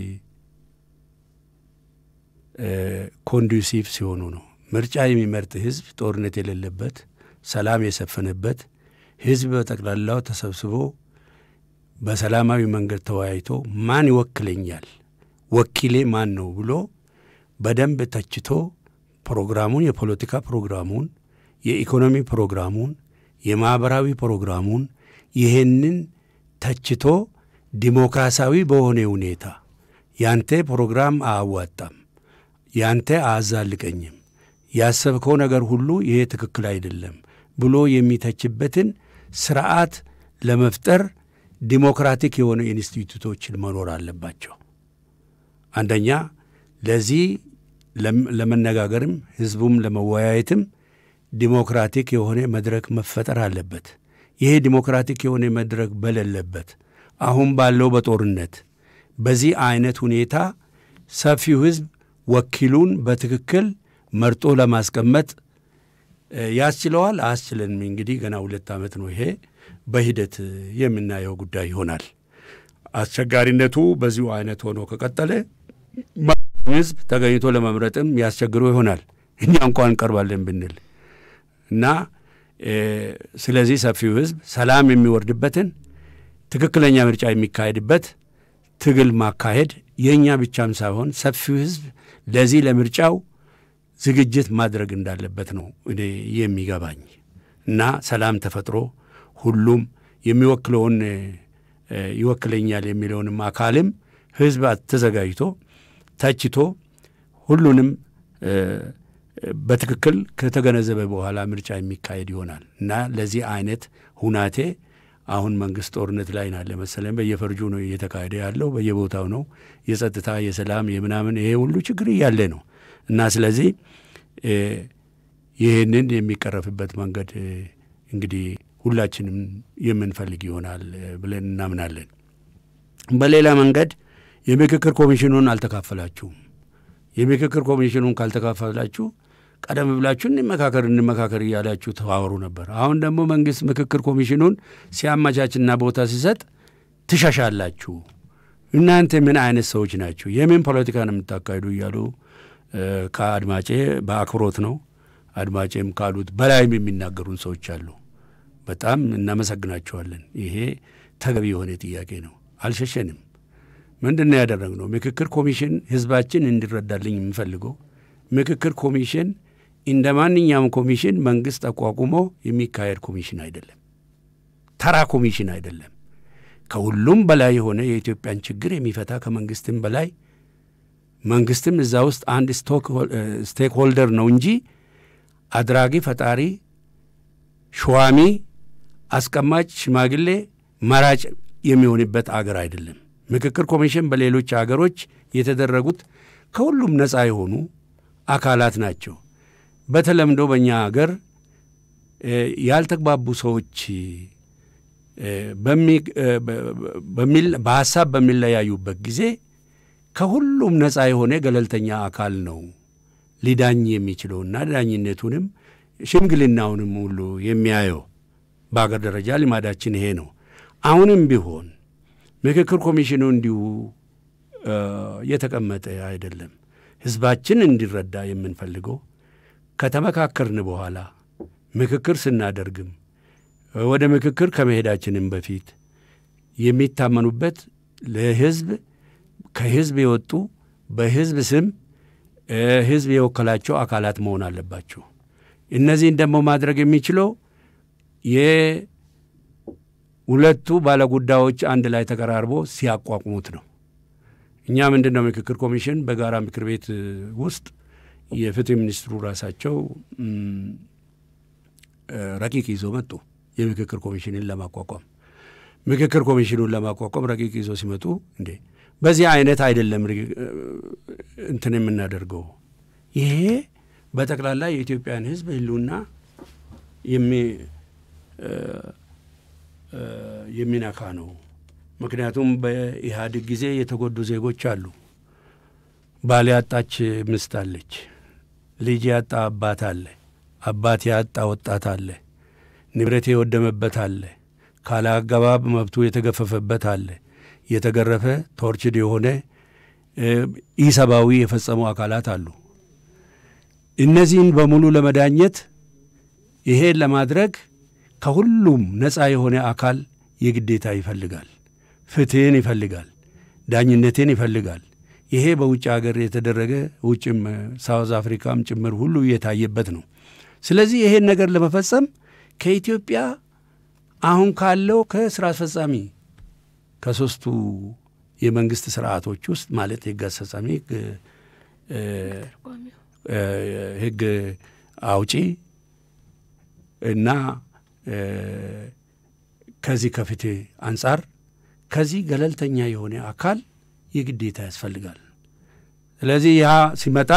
ኮንዱሲቭ ሲሆኑ ነው። ምርጫ የሚመርጥ ህዝብ ጦርነት የሌለበት ሰላም የሰፈነበት ህዝብ በጠቅላላው ተሰብስቦ በሰላማዊ መንገድ ተወያይቶ ማን ይወክለኛል፣ ወኪሌ ማን ነው ብሎ በደንብ ተችቶ ፕሮግራሙን፣ የፖለቲካ ፕሮግራሙን፣ የኢኮኖሚ ፕሮግራሙን፣ የማኅበራዊ ፕሮግራሙን ይህንን ተችቶ ዲሞክራሲያዊ በሆነ ሁኔታ ያንተ ፕሮግራም አያዋጣም፣ ያንተ አያዛልቀኝም፣ ያሰብከው ነገር ሁሉ ይሄ ትክክል አይደለም ብሎ የሚተችበትን ስርዓት ለመፍጠር ዲሞክራቲክ የሆኑ ኢንስቲትዩቶችን መኖር አለባቸው። አንደኛ ለዚህ ለመነጋገርም ህዝቡም ለመወያየትም ዲሞክራቲክ የሆነ መድረክ መፈጠር አለበት። ይሄ ዲሞክራቲክ የሆነ መድረክ በሌለበት አሁን ባለው በጦርነት በዚህ አይነት ሁኔታ ሰፊው ህዝብ ወኪሉን በትክክል መርጦ ለማስቀመጥ ያስችለዋል? አያስችለንም? እንግዲህ ገና ሁለት ዓመት ነው። ይሄ በሂደት የምናየው ጉዳይ ይሆናል። አስቸጋሪነቱ በዚሁ አይነት ሆኖ ከቀጠለ ህዝብ ተገኝቶ ለመምረጥም ያስቸግረው ይሆናል እኛ እንኳን እንቀርባለን ብንል እና ስለዚህ ሰፊው ህዝብ ሰላም የሚወርድበትን ትክክለኛ ምርጫ የሚካሄድበት ትግል ማካሄድ የእኛ ብቻም ሳይሆን ሰፊው ህዝብ ለዚህ ለምርጫው ዝግጅት ማድረግ እንዳለበት ነው እኔ የሚገባኝ እና ሰላም ተፈጥሮ ሁሉም የሚወክለውን ይወክለኛል የሚለውንም አካልም ህዝብ ተዘጋጅቶ ተችቶ ሁሉንም በትክክል ከተገነዘበ በኋላ ምርጫ የሚካሄድ ይሆናል እና ለዚህ አይነት ሁናቴ አሁን መንግስት ጦርነት ላይ ናለ መሰለኝ። በየፈርጁ ነው እየተካሄደ ያለው፣ በየቦታው ነው የጸጥታ የሰላም የምናምን ይሄ ሁሉ ችግር እያለ ነው እና ስለዚህ ይህንን የሚቀረፍበት መንገድ እንግዲህ ሁላችንም የምንፈልግ ይሆናል ብለን እናምናለን። በሌላ መንገድ የምክክር ኮሚሽኑን አልተካፈላችሁም። የምክክር ኮሚሽኑን ካልተካፈላችሁ ቀደም ብላችሁ እንመካከር እንመካከር እያላችሁ ተዋወሩ ነበር። አሁን ደግሞ መንግስት ምክክር ኮሚሽኑን ሲያመቻችና ቦታ ሲሰጥ ትሻሻላችሁ። እናንተ ምን አይነት ሰዎች ናችሁ? የምን ፖለቲካ ነው የምታካሂዱ? እያሉ ከአድማጬ በአክብሮት ነው አድማጬም ካሉት በላይም የሚናገሩን ሰዎች አሉ። በጣም እናመሰግናቸዋለን። ይሄ ተገቢ የሆነ ጥያቄ ነው። አልሸሸንም። ምንድን ነው ያደረግነው? ምክክር ኮሚሽን ህዝባችን እንዲረዳልኝ የምፈልገው ምክክር ኮሚሽን እንደ ማንኛውም ኮሚሽን መንግስት አቋቁሞ የሚካሄድ ኮሚሽን አይደለም። ተራ ኮሚሽን አይደለም። ከሁሉም በላይ የሆነ የኢትዮጵያን ችግር የሚፈታ ከመንግስትም በላይ መንግስትም እዛ ውስጥ አንድ ስቴክ ሆልደር ነው እንጂ አድራጊ ፈጣሪ፣ ሸዋሚ፣ አስቀማጭ፣ ሽማግሌ፣ መራጭ የሚሆንበት አገር አይደለም። ምክክር ኮሚሽን በሌሎች አገሮች የተደረጉት ከሁሉም ነፃ የሆኑ አካላት ናቸው። በተለምዶ በእኛ አገር ያልተግባቡ ሰዎች በሀሳብ በሚለያዩበት ጊዜ ከሁሉም ነፃ የሆነ ገለልተኛ አካል ነው ሊዳኝ የሚችለውና ዳኝነቱንም ሽምግልናውንም ሁሉ የሚያየው በአገር ደረጃ ልማዳችን ይሄ ነው። አሁንም ቢሆን ምክክር ኮሚሽኑ እንዲሁ የተቀመጠ አይደለም። ህዝባችን እንዲረዳ የምንፈልገው ከተመካከርን በኋላ ምክክር ስናደርግም ወደ ምክክር ከመሄዳችንም በፊት የሚታመኑበት ለህዝብ ከህዝብ የወጡ በህዝብ ስም ህዝብ የወከላቸው አካላት መሆን አለባቸው። እነዚህን ደግሞ ማድረግ የሚችለው የሁለቱ ባለጉዳዮች አንድ ላይ ተቀራርቦ ሲያቋቁሙት ነው። እኛ ምንድን ነው ምክክር ኮሚሽን በጋራ ምክር ቤት ውስጥ የፍትህ ሚኒስትሩ ራሳቸው ረቂቅ ይዞ መጡ። የምክክር ኮሚሽንን ለማቋቋም ምክክር ኮሚሽኑን ለማቋቋም ረቂቅ ይዞ ሲመጡ እንዴ በዚህ አይነት አይደለም እንትን የምናደርገው ይሄ በጠቅላላ የኢትዮጵያን ህዝብ ህልውና የሚነካ ነው። ምክንያቱም በኢህአዴግ ጊዜ የተጎዱ ዜጎች አሉ። ባል ያጣች ምስት አለች። ልጅ ያጣ አባት አለ። አባት ያጣ ወጣት አለ። ንብረት የወደመበት አለ። ካለ አገባብ መብቱ የተገፈፈበት አለ። የተገረፈ ቶርችድ የሆነ ኢሰብአዊ የፈጸሙ አካላት አሉ። እነዚህን በሙሉ ለመዳኘት ይሄን ለማድረግ ከሁሉም ነፃ የሆነ አካል የግዴታ ይፈልጋል። ፍትህን ይፈልጋል። ዳኝነትን ይፈልጋል። ይሄ በውጭ ሀገር የተደረገ ውጭም ሳውዝ አፍሪካም ጭምር ሁሉ የታየበት ነው። ስለዚህ ይሄን ነገር ለመፈጸም ከኢትዮጵያ አሁን ካለው ከስራ አስፈጻሚ ከሶስቱ የመንግስት ስርዓቶች ውስጥ ማለት የህግ አስፈጻሚ፣ ህግ አውጪ እና ከዚህ ከፍትህ አንጻር ከዚህ ገለልተኛ የሆነ አካል የግዴታ ያስፈልጋል። ስለዚህ ያ ሲመጣ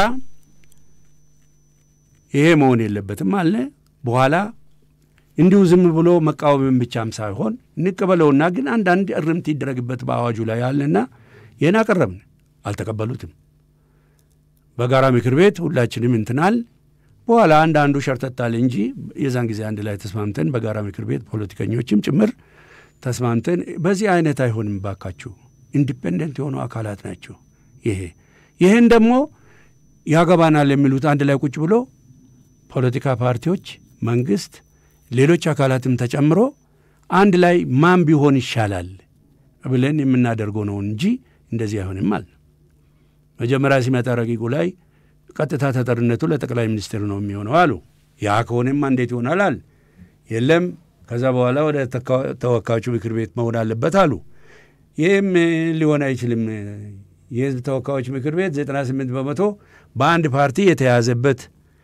ይሄ መሆን የለበትም አለ። በኋላ እንዲሁ ዝም ብሎ መቃወምን ብቻም ሳይሆን እንቀበለውና ግን አንዳንድ እርምት ይደረግበት በአዋጁ ላይ አለና ይህን አቀረብን። አልተቀበሉትም። በጋራ ምክር ቤት ሁላችንም እንትናል። በኋላ አንዳንዱ ሸርተታል እንጂ የዛን ጊዜ አንድ ላይ ተስማምተን በጋራ ምክር ቤት ፖለቲከኞችም ጭምር ተስማምተን በዚህ አይነት አይሆንም ባካችሁ፣ ኢንዲፔንደንት የሆኑ አካላት ናቸው። ይሄ ይህን ደግሞ ያገባናል የሚሉት አንድ ላይ ቁጭ ብሎ ፖለቲካ ፓርቲዎች፣ መንግስት፣ ሌሎች አካላትም ተጨምሮ አንድ ላይ ማን ቢሆን ይሻላል ብለን የምናደርገው ነው እንጂ እንደዚህ አይሆንም አለ። መጀመሪያ ሲመጣ ረቂቁ ላይ ቀጥታ ተጠርነቱ ለጠቅላይ ሚኒስትር ነው የሚሆነው አሉ። ያ ከሆነማ እንዴት ይሆናል አል የለም ከዛ በኋላ ወደ ተወካዮቹ ምክር ቤት መሆን አለበት አሉ። ይህም ሊሆን አይችልም። የህዝብ ተወካዮች ምክር ቤት 98 በመቶ በአንድ ፓርቲ የተያዘበት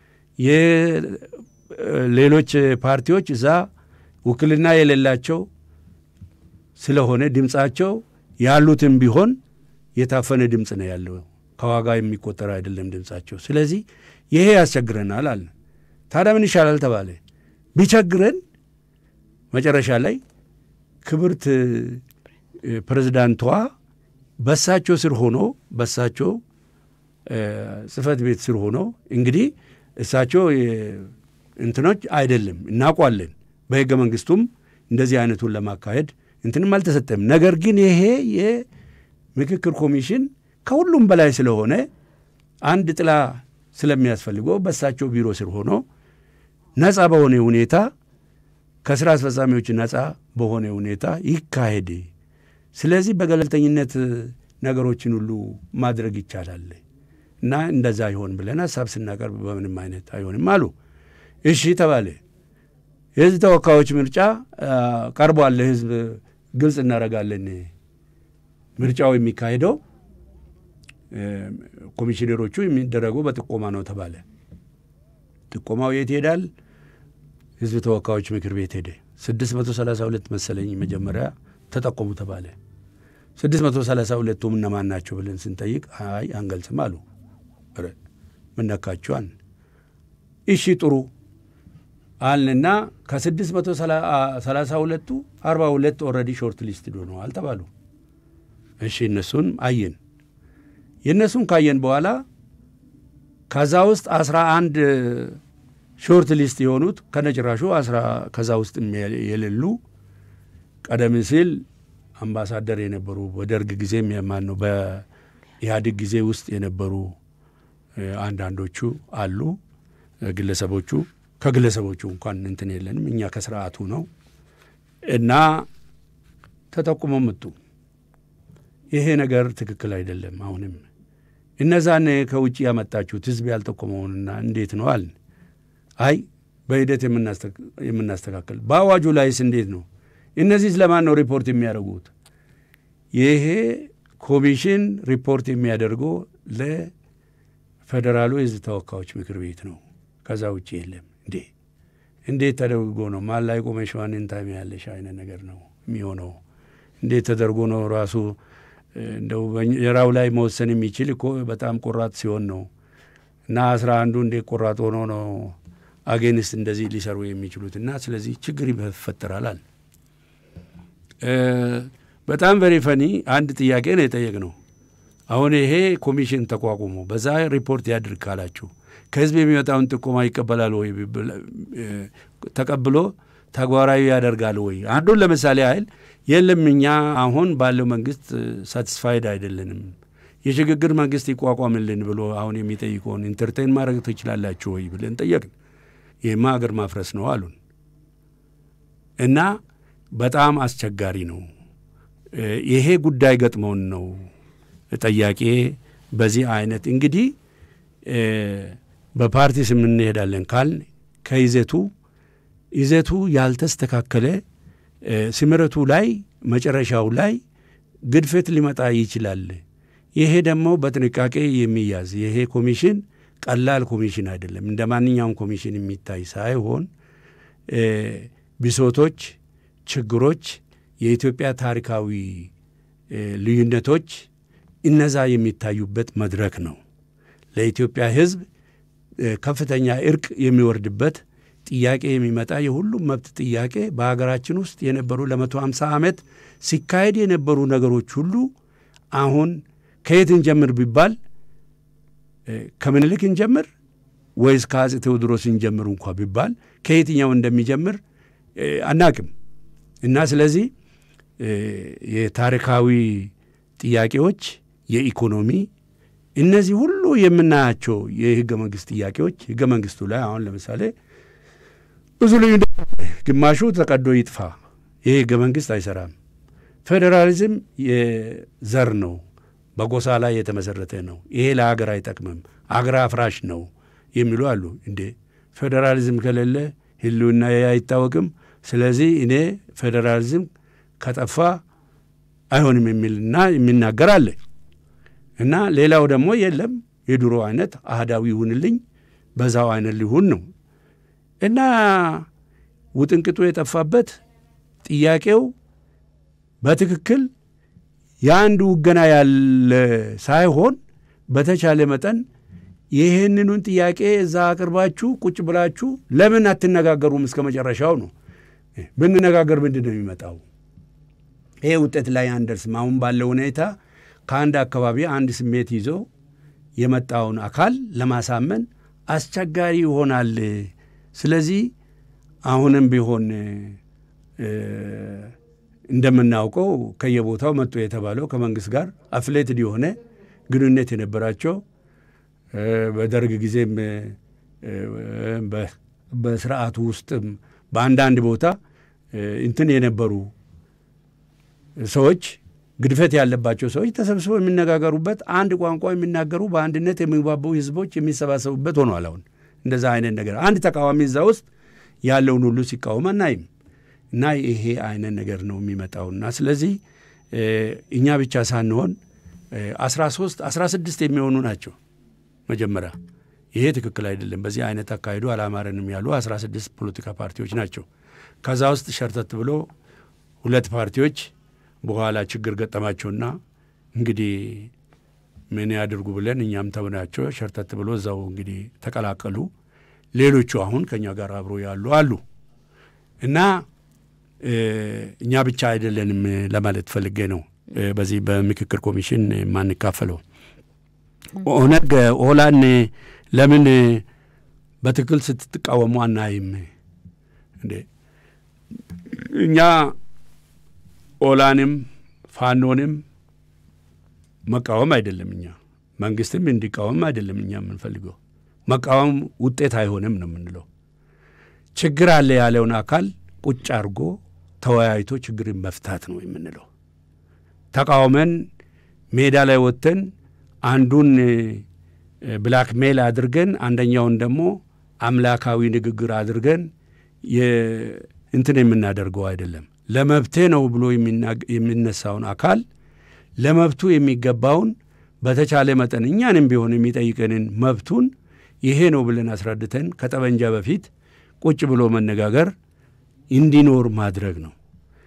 ሌሎች ፓርቲዎች እዛ ውክልና የሌላቸው ስለሆነ ድምፃቸው ያሉትም ቢሆን የታፈነ ድምፅ ነው ያለው። ከዋጋ የሚቆጠር አይደለም ድምፃቸው። ስለዚህ ይሄ ያስቸግረናል አለ። ታዲያ ምን ይሻላል ተባለ። ቢቸግረን መጨረሻ ላይ ክብርት ፕሬዝዳንቷ በሳቸው ስር ሆኖ በሳቸው ጽህፈት ቤት ስር ሆኖ እንግዲህ እሳቸው እንትኖች አይደለም እናውቋለን። በህገ መንግስቱም እንደዚህ አይነቱን ለማካሄድ እንትንም አልተሰጠም። ነገር ግን ይሄ የምክክር ኮሚሽን ከሁሉም በላይ ስለሆነ አንድ ጥላ ስለሚያስፈልገው በሳቸው ቢሮ ስር ሆኖ ነፃ በሆነ ሁኔታ ከስራ አስፈጻሚዎች ነፃ በሆነ ሁኔታ ይካሄድ። ስለዚህ በገለልተኝነት ነገሮችን ሁሉ ማድረግ ይቻላል እና እንደዛ ይሆን ብለን ሀሳብ ስናቀርብ በምንም አይነት አይሆንም አሉ። እሺ ተባለ። የህዝብ ተወካዮች ምርጫ ቀርቧል ለህዝብ ግልጽ እናደርጋለን። ምርጫው የሚካሄደው ኮሚሽነሮቹ የሚደረጉ በጥቆማ ነው ተባለ። ጥቆማው የት ይሄዳል? ህዝብ ተወካዮች ምክር ቤት ሄደ። ስድስት መቶ ሰላሳ ሁለት መሰለኝ መጀመሪያ ተጠቆሙ ተባለ። ስድስት መቶ ሰላሳ ሁለቱም እነማን ናቸው ብለን ስንጠይቅ አይ አንገልጽም አሉ። ምን ነካችኋል? እሺ ጥሩ አልንና ከስድስት መቶ ሰላሳ ሁለቱ አርባ ሁለት ኦልሬዲ ሾርት ሊስት ሆነዋል ተባሉ። እሺ እነሱን አየን። የእነሱን ካየን በኋላ ከዛ ውስጥ አስራ አንድ ሾርት ሊስት የሆኑት ከነጭራሹ አስራ ከዛ ውስጥ የሌሉ ቀደም ሲል አምባሳደር የነበሩ በደርግ ጊዜም የማን ነው በኢህአዴግ ጊዜ ውስጥ የነበሩ አንዳንዶቹ አሉ ግለሰቦቹ ከግለሰቦቹ እንኳን እንትን የለንም እኛ ከስርዓቱ ነው እና ተጠቁመው መጡ። ይሄ ነገር ትክክል አይደለም። አሁንም እነዛን ከውጭ ያመጣችሁት ህዝብ ያልጠቆመውንና እንዴት ነው አልን። አይ በሂደት የምናስተካከል በአዋጁ ላይስ እንዴት ነው? እነዚህ ስለማን ነው ሪፖርት የሚያደርጉት? ይሄ ኮሚሽን ሪፖርት የሚያደርገው ለፌዴራሉ የህዝብ ተወካዮች ምክር ቤት ነው። ከዛ ውጭ የለም። እንዴ እንዴት ተደርጎ ነው ማን ላይ ቆመሽ ዋንን ታሚ ያለሽ አይነት ነገር ነው የሚሆነው? እንዴት ተደርጎ ነው ራሱ እንደው የራው ላይ መወሰን የሚችል እኮ በጣም ቆራጥ ሲሆን ነው። እና አስራ አንዱ እንዴት ቆራጥ ሆኖ ነው አጌንስት እንደዚህ ሊሰሩ የሚችሉት? እና ስለዚህ ችግር ይፈጠራል። በጣም ቨሪ ፈኒ አንድ ጥያቄ ነው የጠየቅነው። አሁን ይሄ ኮሚሽን ተቋቁሞ በዛ ሪፖርት ያድርግ ካላችሁ ከህዝብ የሚመጣውን ጥቆማ ይቀበላል ወይ? ተቀብሎ ተግባራዊ ያደርጋል ወይ? አንዱን ለምሳሌ ያህል የለም እኛ አሁን ባለው መንግስት ሳቲስፋይድ አይደለንም፣ የሽግግር መንግስት ይቋቋምልን ብሎ አሁን የሚጠይቀውን ኢንተርቴን ማድረግ ትችላላችሁ ወይ ብለን ጠየቅን። ይህማ ሀገር ማፍረስ ነው አሉን እና በጣም አስቸጋሪ ነው። ይሄ ጉዳይ ገጥመውን ነው ጠያቄ በዚህ አይነት እንግዲህ በፓርቲ ስም እንሄዳለን ካልን ከይዘቱ ይዘቱ ያልተስተካከለ ስምረቱ ላይ መጨረሻው ላይ ግድፈት ሊመጣ ይችላል። ይሄ ደግሞ በጥንቃቄ የሚያዝ ይሄ ኮሚሽን ቀላል ኮሚሽን አይደለም። እንደ ማንኛውም ኮሚሽን የሚታይ ሳይሆን ብሶቶች፣ ችግሮች፣ የኢትዮጵያ ታሪካዊ ልዩነቶች እነዛ የሚታዩበት መድረክ ነው። ለኢትዮጵያ ሕዝብ ከፍተኛ እርቅ የሚወርድበት ጥያቄ የሚመጣ የሁሉም መብት ጥያቄ በሀገራችን ውስጥ የነበሩ ለመቶ ሃምሳ ዓመት ሲካሄድ የነበሩ ነገሮች ሁሉ አሁን ከየት እንጀምር ቢባል ከምኒልክ እንጀምር ወይስ ከአፄ ቴዎድሮስ እንጀምር እንኳ ቢባል ከየትኛው እንደሚጀምር አናቅም እና ስለዚህ የታሪካዊ ጥያቄዎች፣ የኢኮኖሚ እነዚህ ሁሉ የምናያቸው የህገ መንግስት ጥያቄዎች ህገ መንግስቱ ላይ አሁን ለምሳሌ ብዙ ልዩነት፣ ግማሹ ተቀዶ ይጥፋ፣ ይህ ህገ መንግስት አይሰራም። ፌዴራሊዝም የዘር ነው፣ በጎሳ ላይ የተመሰረተ ነው፣ ይሄ ለሀገር አይጠቅምም፣ አገር አፍራሽ ነው የሚሉ አሉ። እንዴ ፌዴራሊዝም ከሌለ ህልውና አይታወቅም። ስለዚህ እኔ ፌዴራሊዝም ከጠፋ አይሆንም የሚልና የሚናገር አለ እና ሌላው ደግሞ የለም የድሮ አይነት አህዳዊ ይሁንልኝ በዛው አይነት ሊሁን ነው እና ውጥንቅጡ የጠፋበት ጥያቄው በትክክል የአንድ ውገና ያለ ሳይሆን በተቻለ መጠን ይህንኑን ጥያቄ እዛ አቅርባችሁ ቁጭ ብላችሁ ለምን አትነጋገሩም እስከ መጨረሻው ነው። ብንነጋገር ምንድን ነው የሚመጣው? ይሄ ውጤት ላይ አንደርስም። አሁን ባለው ሁኔታ ከአንድ አካባቢ አንድ ስሜት ይዞ የመጣውን አካል ለማሳመን አስቸጋሪ ይሆናል። ስለዚህ አሁንም ቢሆን እንደምናውቀው ከየቦታው መጡ የተባለው ከመንግስት ጋር አፍሌትድ የሆነ ግንኙነት የነበራቸው በደርግ ጊዜም በስርዓቱ ውስጥም በአንዳንድ ቦታ እንትን የነበሩ ሰዎች ግድፈት ያለባቸው ሰዎች ተሰብስበው የሚነጋገሩበት አንድ ቋንቋ የሚናገሩ በአንድነት የሚግባቡ ህዝቦች የሚሰባሰቡበት ሆኗል። አሁን እንደዛ አይነት ነገር አንድ ተቃዋሚ እዛ ውስጥ ያለውን ሁሉ ሲቃወም አናይም። እና ይሄ አይነት ነገር ነው የሚመጣውና ስለዚህ እኛ ብቻ ሳንሆን አስራ ሶስት አስራ ስድስት የሚሆኑ ናቸው መጀመሪያ ይሄ ትክክል አይደለም፣ በዚህ አይነት አካሄዱ አላማረንም ያሉ አስራ ስድስት ፖለቲካ ፓርቲዎች ናቸው። ከዛ ውስጥ ሸርተት ብሎ ሁለት ፓርቲዎች በኋላ ችግር ገጠማቸውና እንግዲህ ምን ያድርጉ ብለን እኛም ተውናቸው። ሸርተት ብሎ እዛው እንግዲህ ተቀላቀሉ። ሌሎቹ አሁን ከእኛ ጋር አብሮ ያሉ አሉ እና እኛ ብቻ አይደለንም ለማለት ፈልጌ ነው። በዚህ በምክክር ኮሚሽን የማንካፈለው ኦነግ ኦላን ለምን በትክክል ስትቃወሙ አናይም እንዴ? እኛ ኦላንም ፋኖንም መቃወም አይደለም እኛ መንግስትም እንዲቃወም አይደለም እኛ የምንፈልገው። መቃወም ውጤት አይሆንም ነው የምንለው። ችግር አለ ያለውን አካል ቁጭ አድርጎ ተወያይቶ ችግርን መፍታት ነው የምንለው። ተቃውመን ሜዳ ላይ ወጥተን አንዱን ብላክ ሜል አድርገን አንደኛውን ደግሞ አምላካዊ ንግግር አድርገን እንትን የምናደርገው አይደለም። ለመብቴ ነው ብሎ የሚነሳውን አካል ለመብቱ የሚገባውን በተቻለ መጠን እኛንም ቢሆን የሚጠይቀንን መብቱን ይሄ ነው ብለን አስረድተን ከጠመንጃ በፊት ቁጭ ብሎ መነጋገር እንዲኖር ማድረግ ነው።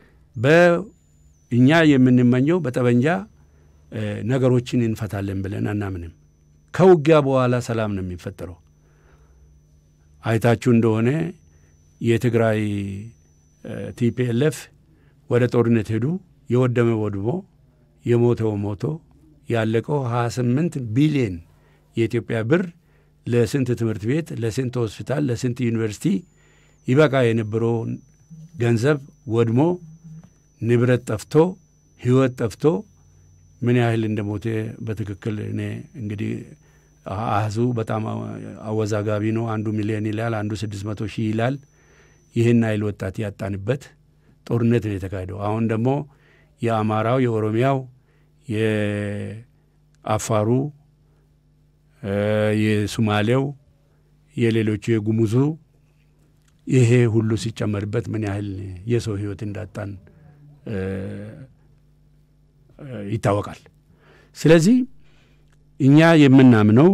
በእኛ የምንመኘው በጠመንጃ ነገሮችን እንፈታለን ብለን አናምንም። ከውጊያ በኋላ ሰላም ነው የሚፈጠረው። አይታችሁ እንደሆነ የትግራይ ቲፒኤልኤፍ ወደ ጦርነት ሄዱ። የወደመ ወድሞ የሞተው ሞቶ ያለቀው 28 ቢሊየን የኢትዮጵያ ብር ለስንት ትምህርት ቤት፣ ለስንት ሆስፒታል፣ ለስንት ዩኒቨርሲቲ ይበቃ የነበረውን ገንዘብ ወድሞ ንብረት ጠፍቶ ሕይወት ጠፍቶ ምን ያህል እንደሞተ በትክክል እኔ እንግዲህ አህዙ በጣም አወዛጋቢ ነው። አንዱ ሚሊዮን ይላል፣ አንዱ ስድስት መቶ ሺህ ይላል። ይህን አይል ወጣት ያጣንበት ጦርነት ነው የተካሄደው። አሁን ደግሞ የአማራው፣ የኦሮሚያው፣ የአፋሩ፣ የሱማሌው፣ የሌሎቹ የጉሙዙ ይሄ ሁሉ ሲጨመርበት ምን ያህል የሰው ህይወት እንዳጣን ይታወቃል። ስለዚህ እኛ የምናምነው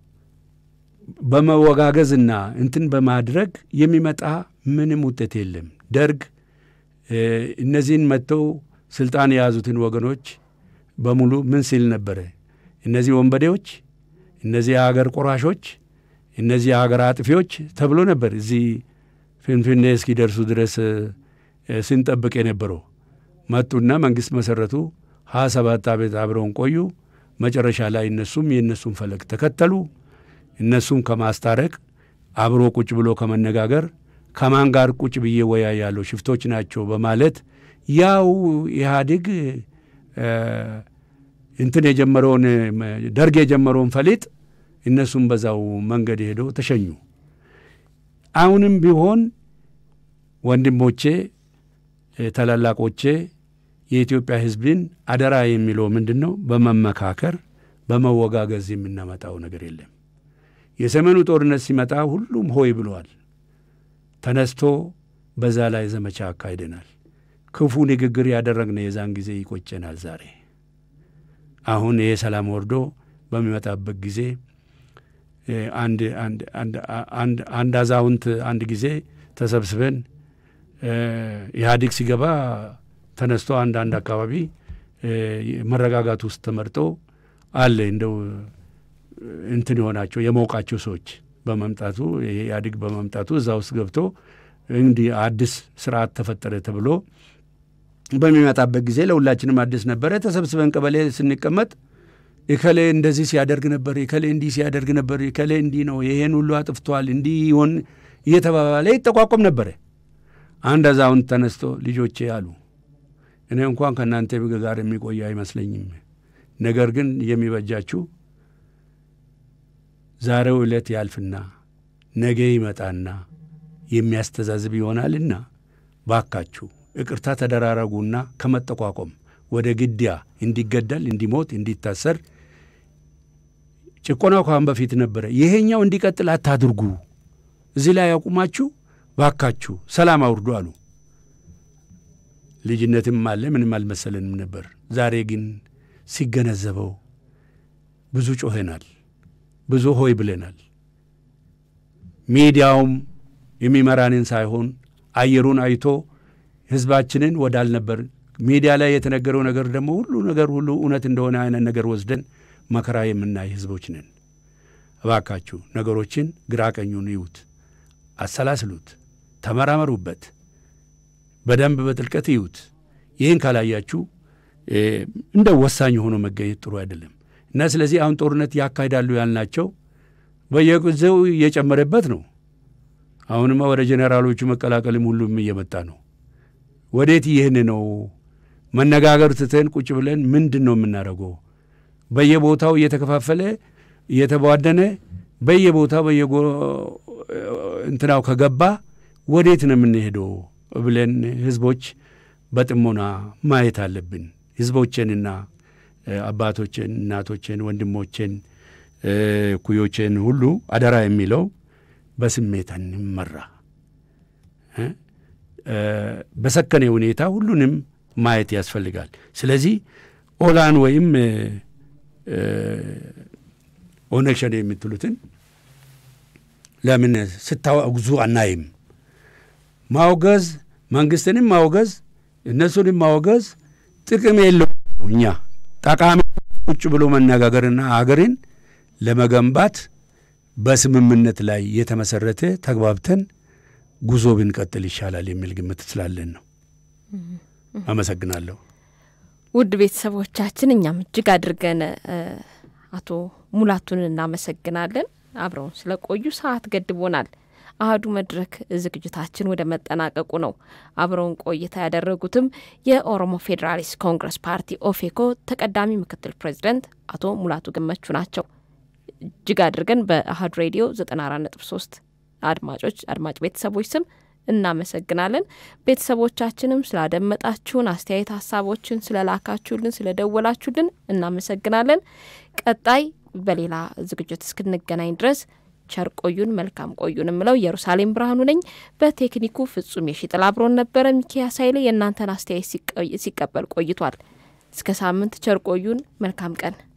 በመወጋገዝና እንትን በማድረግ የሚመጣ ምንም ውጤት የለም። ደርግ እነዚህን መጥተው ስልጣን የያዙትን ወገኖች በሙሉ ምን ሲል ነበረ? እነዚህ ወንበዴዎች፣ እነዚህ የሀገር ቆራሾች፣ እነዚህ የሀገር አጥፊዎች ተብሎ ነበር እዚህ ፍንፍኔ እስኪደርሱ ድረስ ስንጠብቅ የነበረው። መጡና መንግስት መሰረቱ። ሀያ ሰባት ዓመት አብረውን ቆዩ። መጨረሻ ላይ እነሱም የእነሱን ፈለግ ተከተሉ። እነሱን ከማስታረቅ አብሮ ቁጭ ብሎ ከመነጋገር ከማን ጋር ቁጭ ብዬ ወያያለሁ ሽፍቶች ናቸው በማለት ያው ኢህአዴግ እንትን የጀመረውን ደርግ የጀመረውን ፈሊጥ እነሱም በዛው መንገድ ሄደው ተሸኙ። አሁንም ቢሆን ወንድሞቼ፣ ታላላቆቼ የኢትዮጵያ ሕዝብን አደራ የሚለው ምንድን ነው? በመመካከር በመወጋገዝ የምናመጣው ነገር የለም። የሰሜኑ ጦርነት ሲመጣ ሁሉም ሆይ ብለዋል። ተነስቶ በዛ ላይ ዘመቻ አካሂደናል። ክፉ ንግግር ያደረግነ የዛን ጊዜ ይቆጨናል። ዛሬ አሁን ይሄ ሰላም ወርዶ በሚመጣበት ጊዜ አንድ አዛውንት አንድ ጊዜ ተሰብስበን ኢህአዴግ ሲገባ ተነስቶ አንድ አንድ አካባቢ መረጋጋት ውስጥ ተመርጦ አለ እንደው እንትን የሆናቸው የመውቃቸው ሰዎች በመምጣቱ ኢህአዴግ በመምጣቱ እዛ ውስጥ ገብቶ እንዲህ አዲስ ስርዓት ተፈጠረ ተብሎ በሚመጣበት ጊዜ ለሁላችንም አዲስ ነበረ። ተሰብስበን ቀበሌ ስንቀመጥ እከሌ እንደዚህ ሲያደርግ ነበር፣ እከሌ እንዲህ ሲያደርግ ነበር፣ እከሌ እንዲህ ነው፣ ይሄን ሁሉ አጥፍቷል፣ እንዲህ ይሆን እየተባባለ ይጠቋቆም ነበረ። አንድ አዛውንት ተነስቶ ልጆቼ አሉ፣ እኔ እንኳን ከእናንተ ጋር የሚቆይ አይመስለኝም። ነገር ግን የሚበጃችሁ ዛሬው ዕለት ያልፍና ነገ ይመጣና የሚያስተዛዝብ ይሆናልና ባካችሁ ይቅርታ ተደራረጉና ከመጠቋቆም ወደ ግድያ እንዲገደል፣ እንዲሞት፣ እንዲታሰር ጭቆናው ካሁን በፊት ነበረ። ይሄኛው እንዲቀጥል አታድርጉ። እዚህ ላይ ያቁማችሁ ባካችሁ ሰላም አውርዱ አሉ። ልጅነትም አለ ምንም አልመሰለንም ነበር። ዛሬ ግን ሲገነዘበው ብዙ ጮኸናል፣ ብዙ ሆይ ብለናል። ሚዲያውም የሚመራንን ሳይሆን አየሩን አይቶ ህዝባችንን ወዳልነበር ሚዲያ ላይ የተነገረው ነገር ደግሞ ሁሉ ነገር ሁሉ እውነት እንደሆነ አይነት ነገር ወስደን መከራ የምናይ ህዝቦች ነን። እባካችሁ ነገሮችን ግራ ቀኙን ይዩት፣ አሰላስሉት፣ ተመራመሩበት፣ በደንብ በጥልቀት ይዩት። ይህን ካላያችሁ እንደ ወሳኝ ሆኖ መገኘት ጥሩ አይደለም እና ስለዚህ አሁን ጦርነት ያካሂዳሉ ያልናቸው በየጊዜው እየጨመረበት ነው። አሁንማ ወደ ጄኔራሎቹ መቀላቀልም ሁሉም እየመጣ ነው። ወዴት ይህን ነው መነጋገር ትተን ቁጭ ብለን ምንድን ነው የምናደርገው? በየቦታው እየተከፋፈለ እየተቧደነ በየቦታው በየ እንትናው ከገባ ወዴት ነው የምንሄደው ብለን ህዝቦች በጥሞና ማየት አለብን። ህዝቦቼንና አባቶችን፣ እናቶችን፣ ወንድሞችን፣ እኩዮችን ሁሉ አደራ የሚለው በስሜት እንመራ፣ በሰከነ ሁኔታ ሁሉንም ማየት ያስፈልጋል። ስለዚህ ኦላን ወይም ኦነግ ሸኔ የምትሉትን ለምን ስታወግዙ አናይም? ማውገዝ መንግስትንም ማውገዝ እነሱንም ማውገዝ ጥቅም የለው። እኛ ጠቃሚ ቁጭ ብሎ መነጋገርና ሀገርን ለመገንባት በስምምነት ላይ የተመሰረተ ተግባብተን ጉዞ ብንቀጥል ይሻላል የሚል ግምት ስላለን ነው። አመሰግናለሁ። ውድ ቤተሰቦቻችን እኛም እጅግ አድርገን አቶ ሙላቱን እናመሰግናለን። አብረውን ስለቆዩ ሰዓት ገድቦናል። አህዱ መድረክ ዝግጅታችን ወደ መጠናቀቁ ነው። አብረውን ቆይታ ያደረጉትም የኦሮሞ ፌዴራሊስት ኮንግረስ ፓርቲ ኦፌኮ ተቀዳሚ ምክትል ፕሬዚደንት አቶ ሙላቱ ገመቹ ናቸው። እጅግ አድርገን በአህዱ ሬዲዮ 94.3 አድማጮች አድማጭ ቤተሰቦች ስም እናመሰግናለን። ቤተሰቦቻችንም ስላደመጣችሁን፣ አስተያየት ሀሳቦችን ስለላካችሁልን፣ ስለደወላችሁልን እናመሰግናለን። ቀጣይ በሌላ ዝግጅት እስክንገናኝ ድረስ ቸር ቆዩን፣ መልካም ቆዩን የምለው ኢየሩሳሌም ብርሃኑ ነኝ። በቴክኒኩ ፍጹም የሺጥላ አብሮን ነበረ። ሚኪያስ ኃይሌ የእናንተን አስተያየት ሲቀበል ቆይቷል። እስከ ሳምንት ቸር ቆዩን፣ መልካም ቀን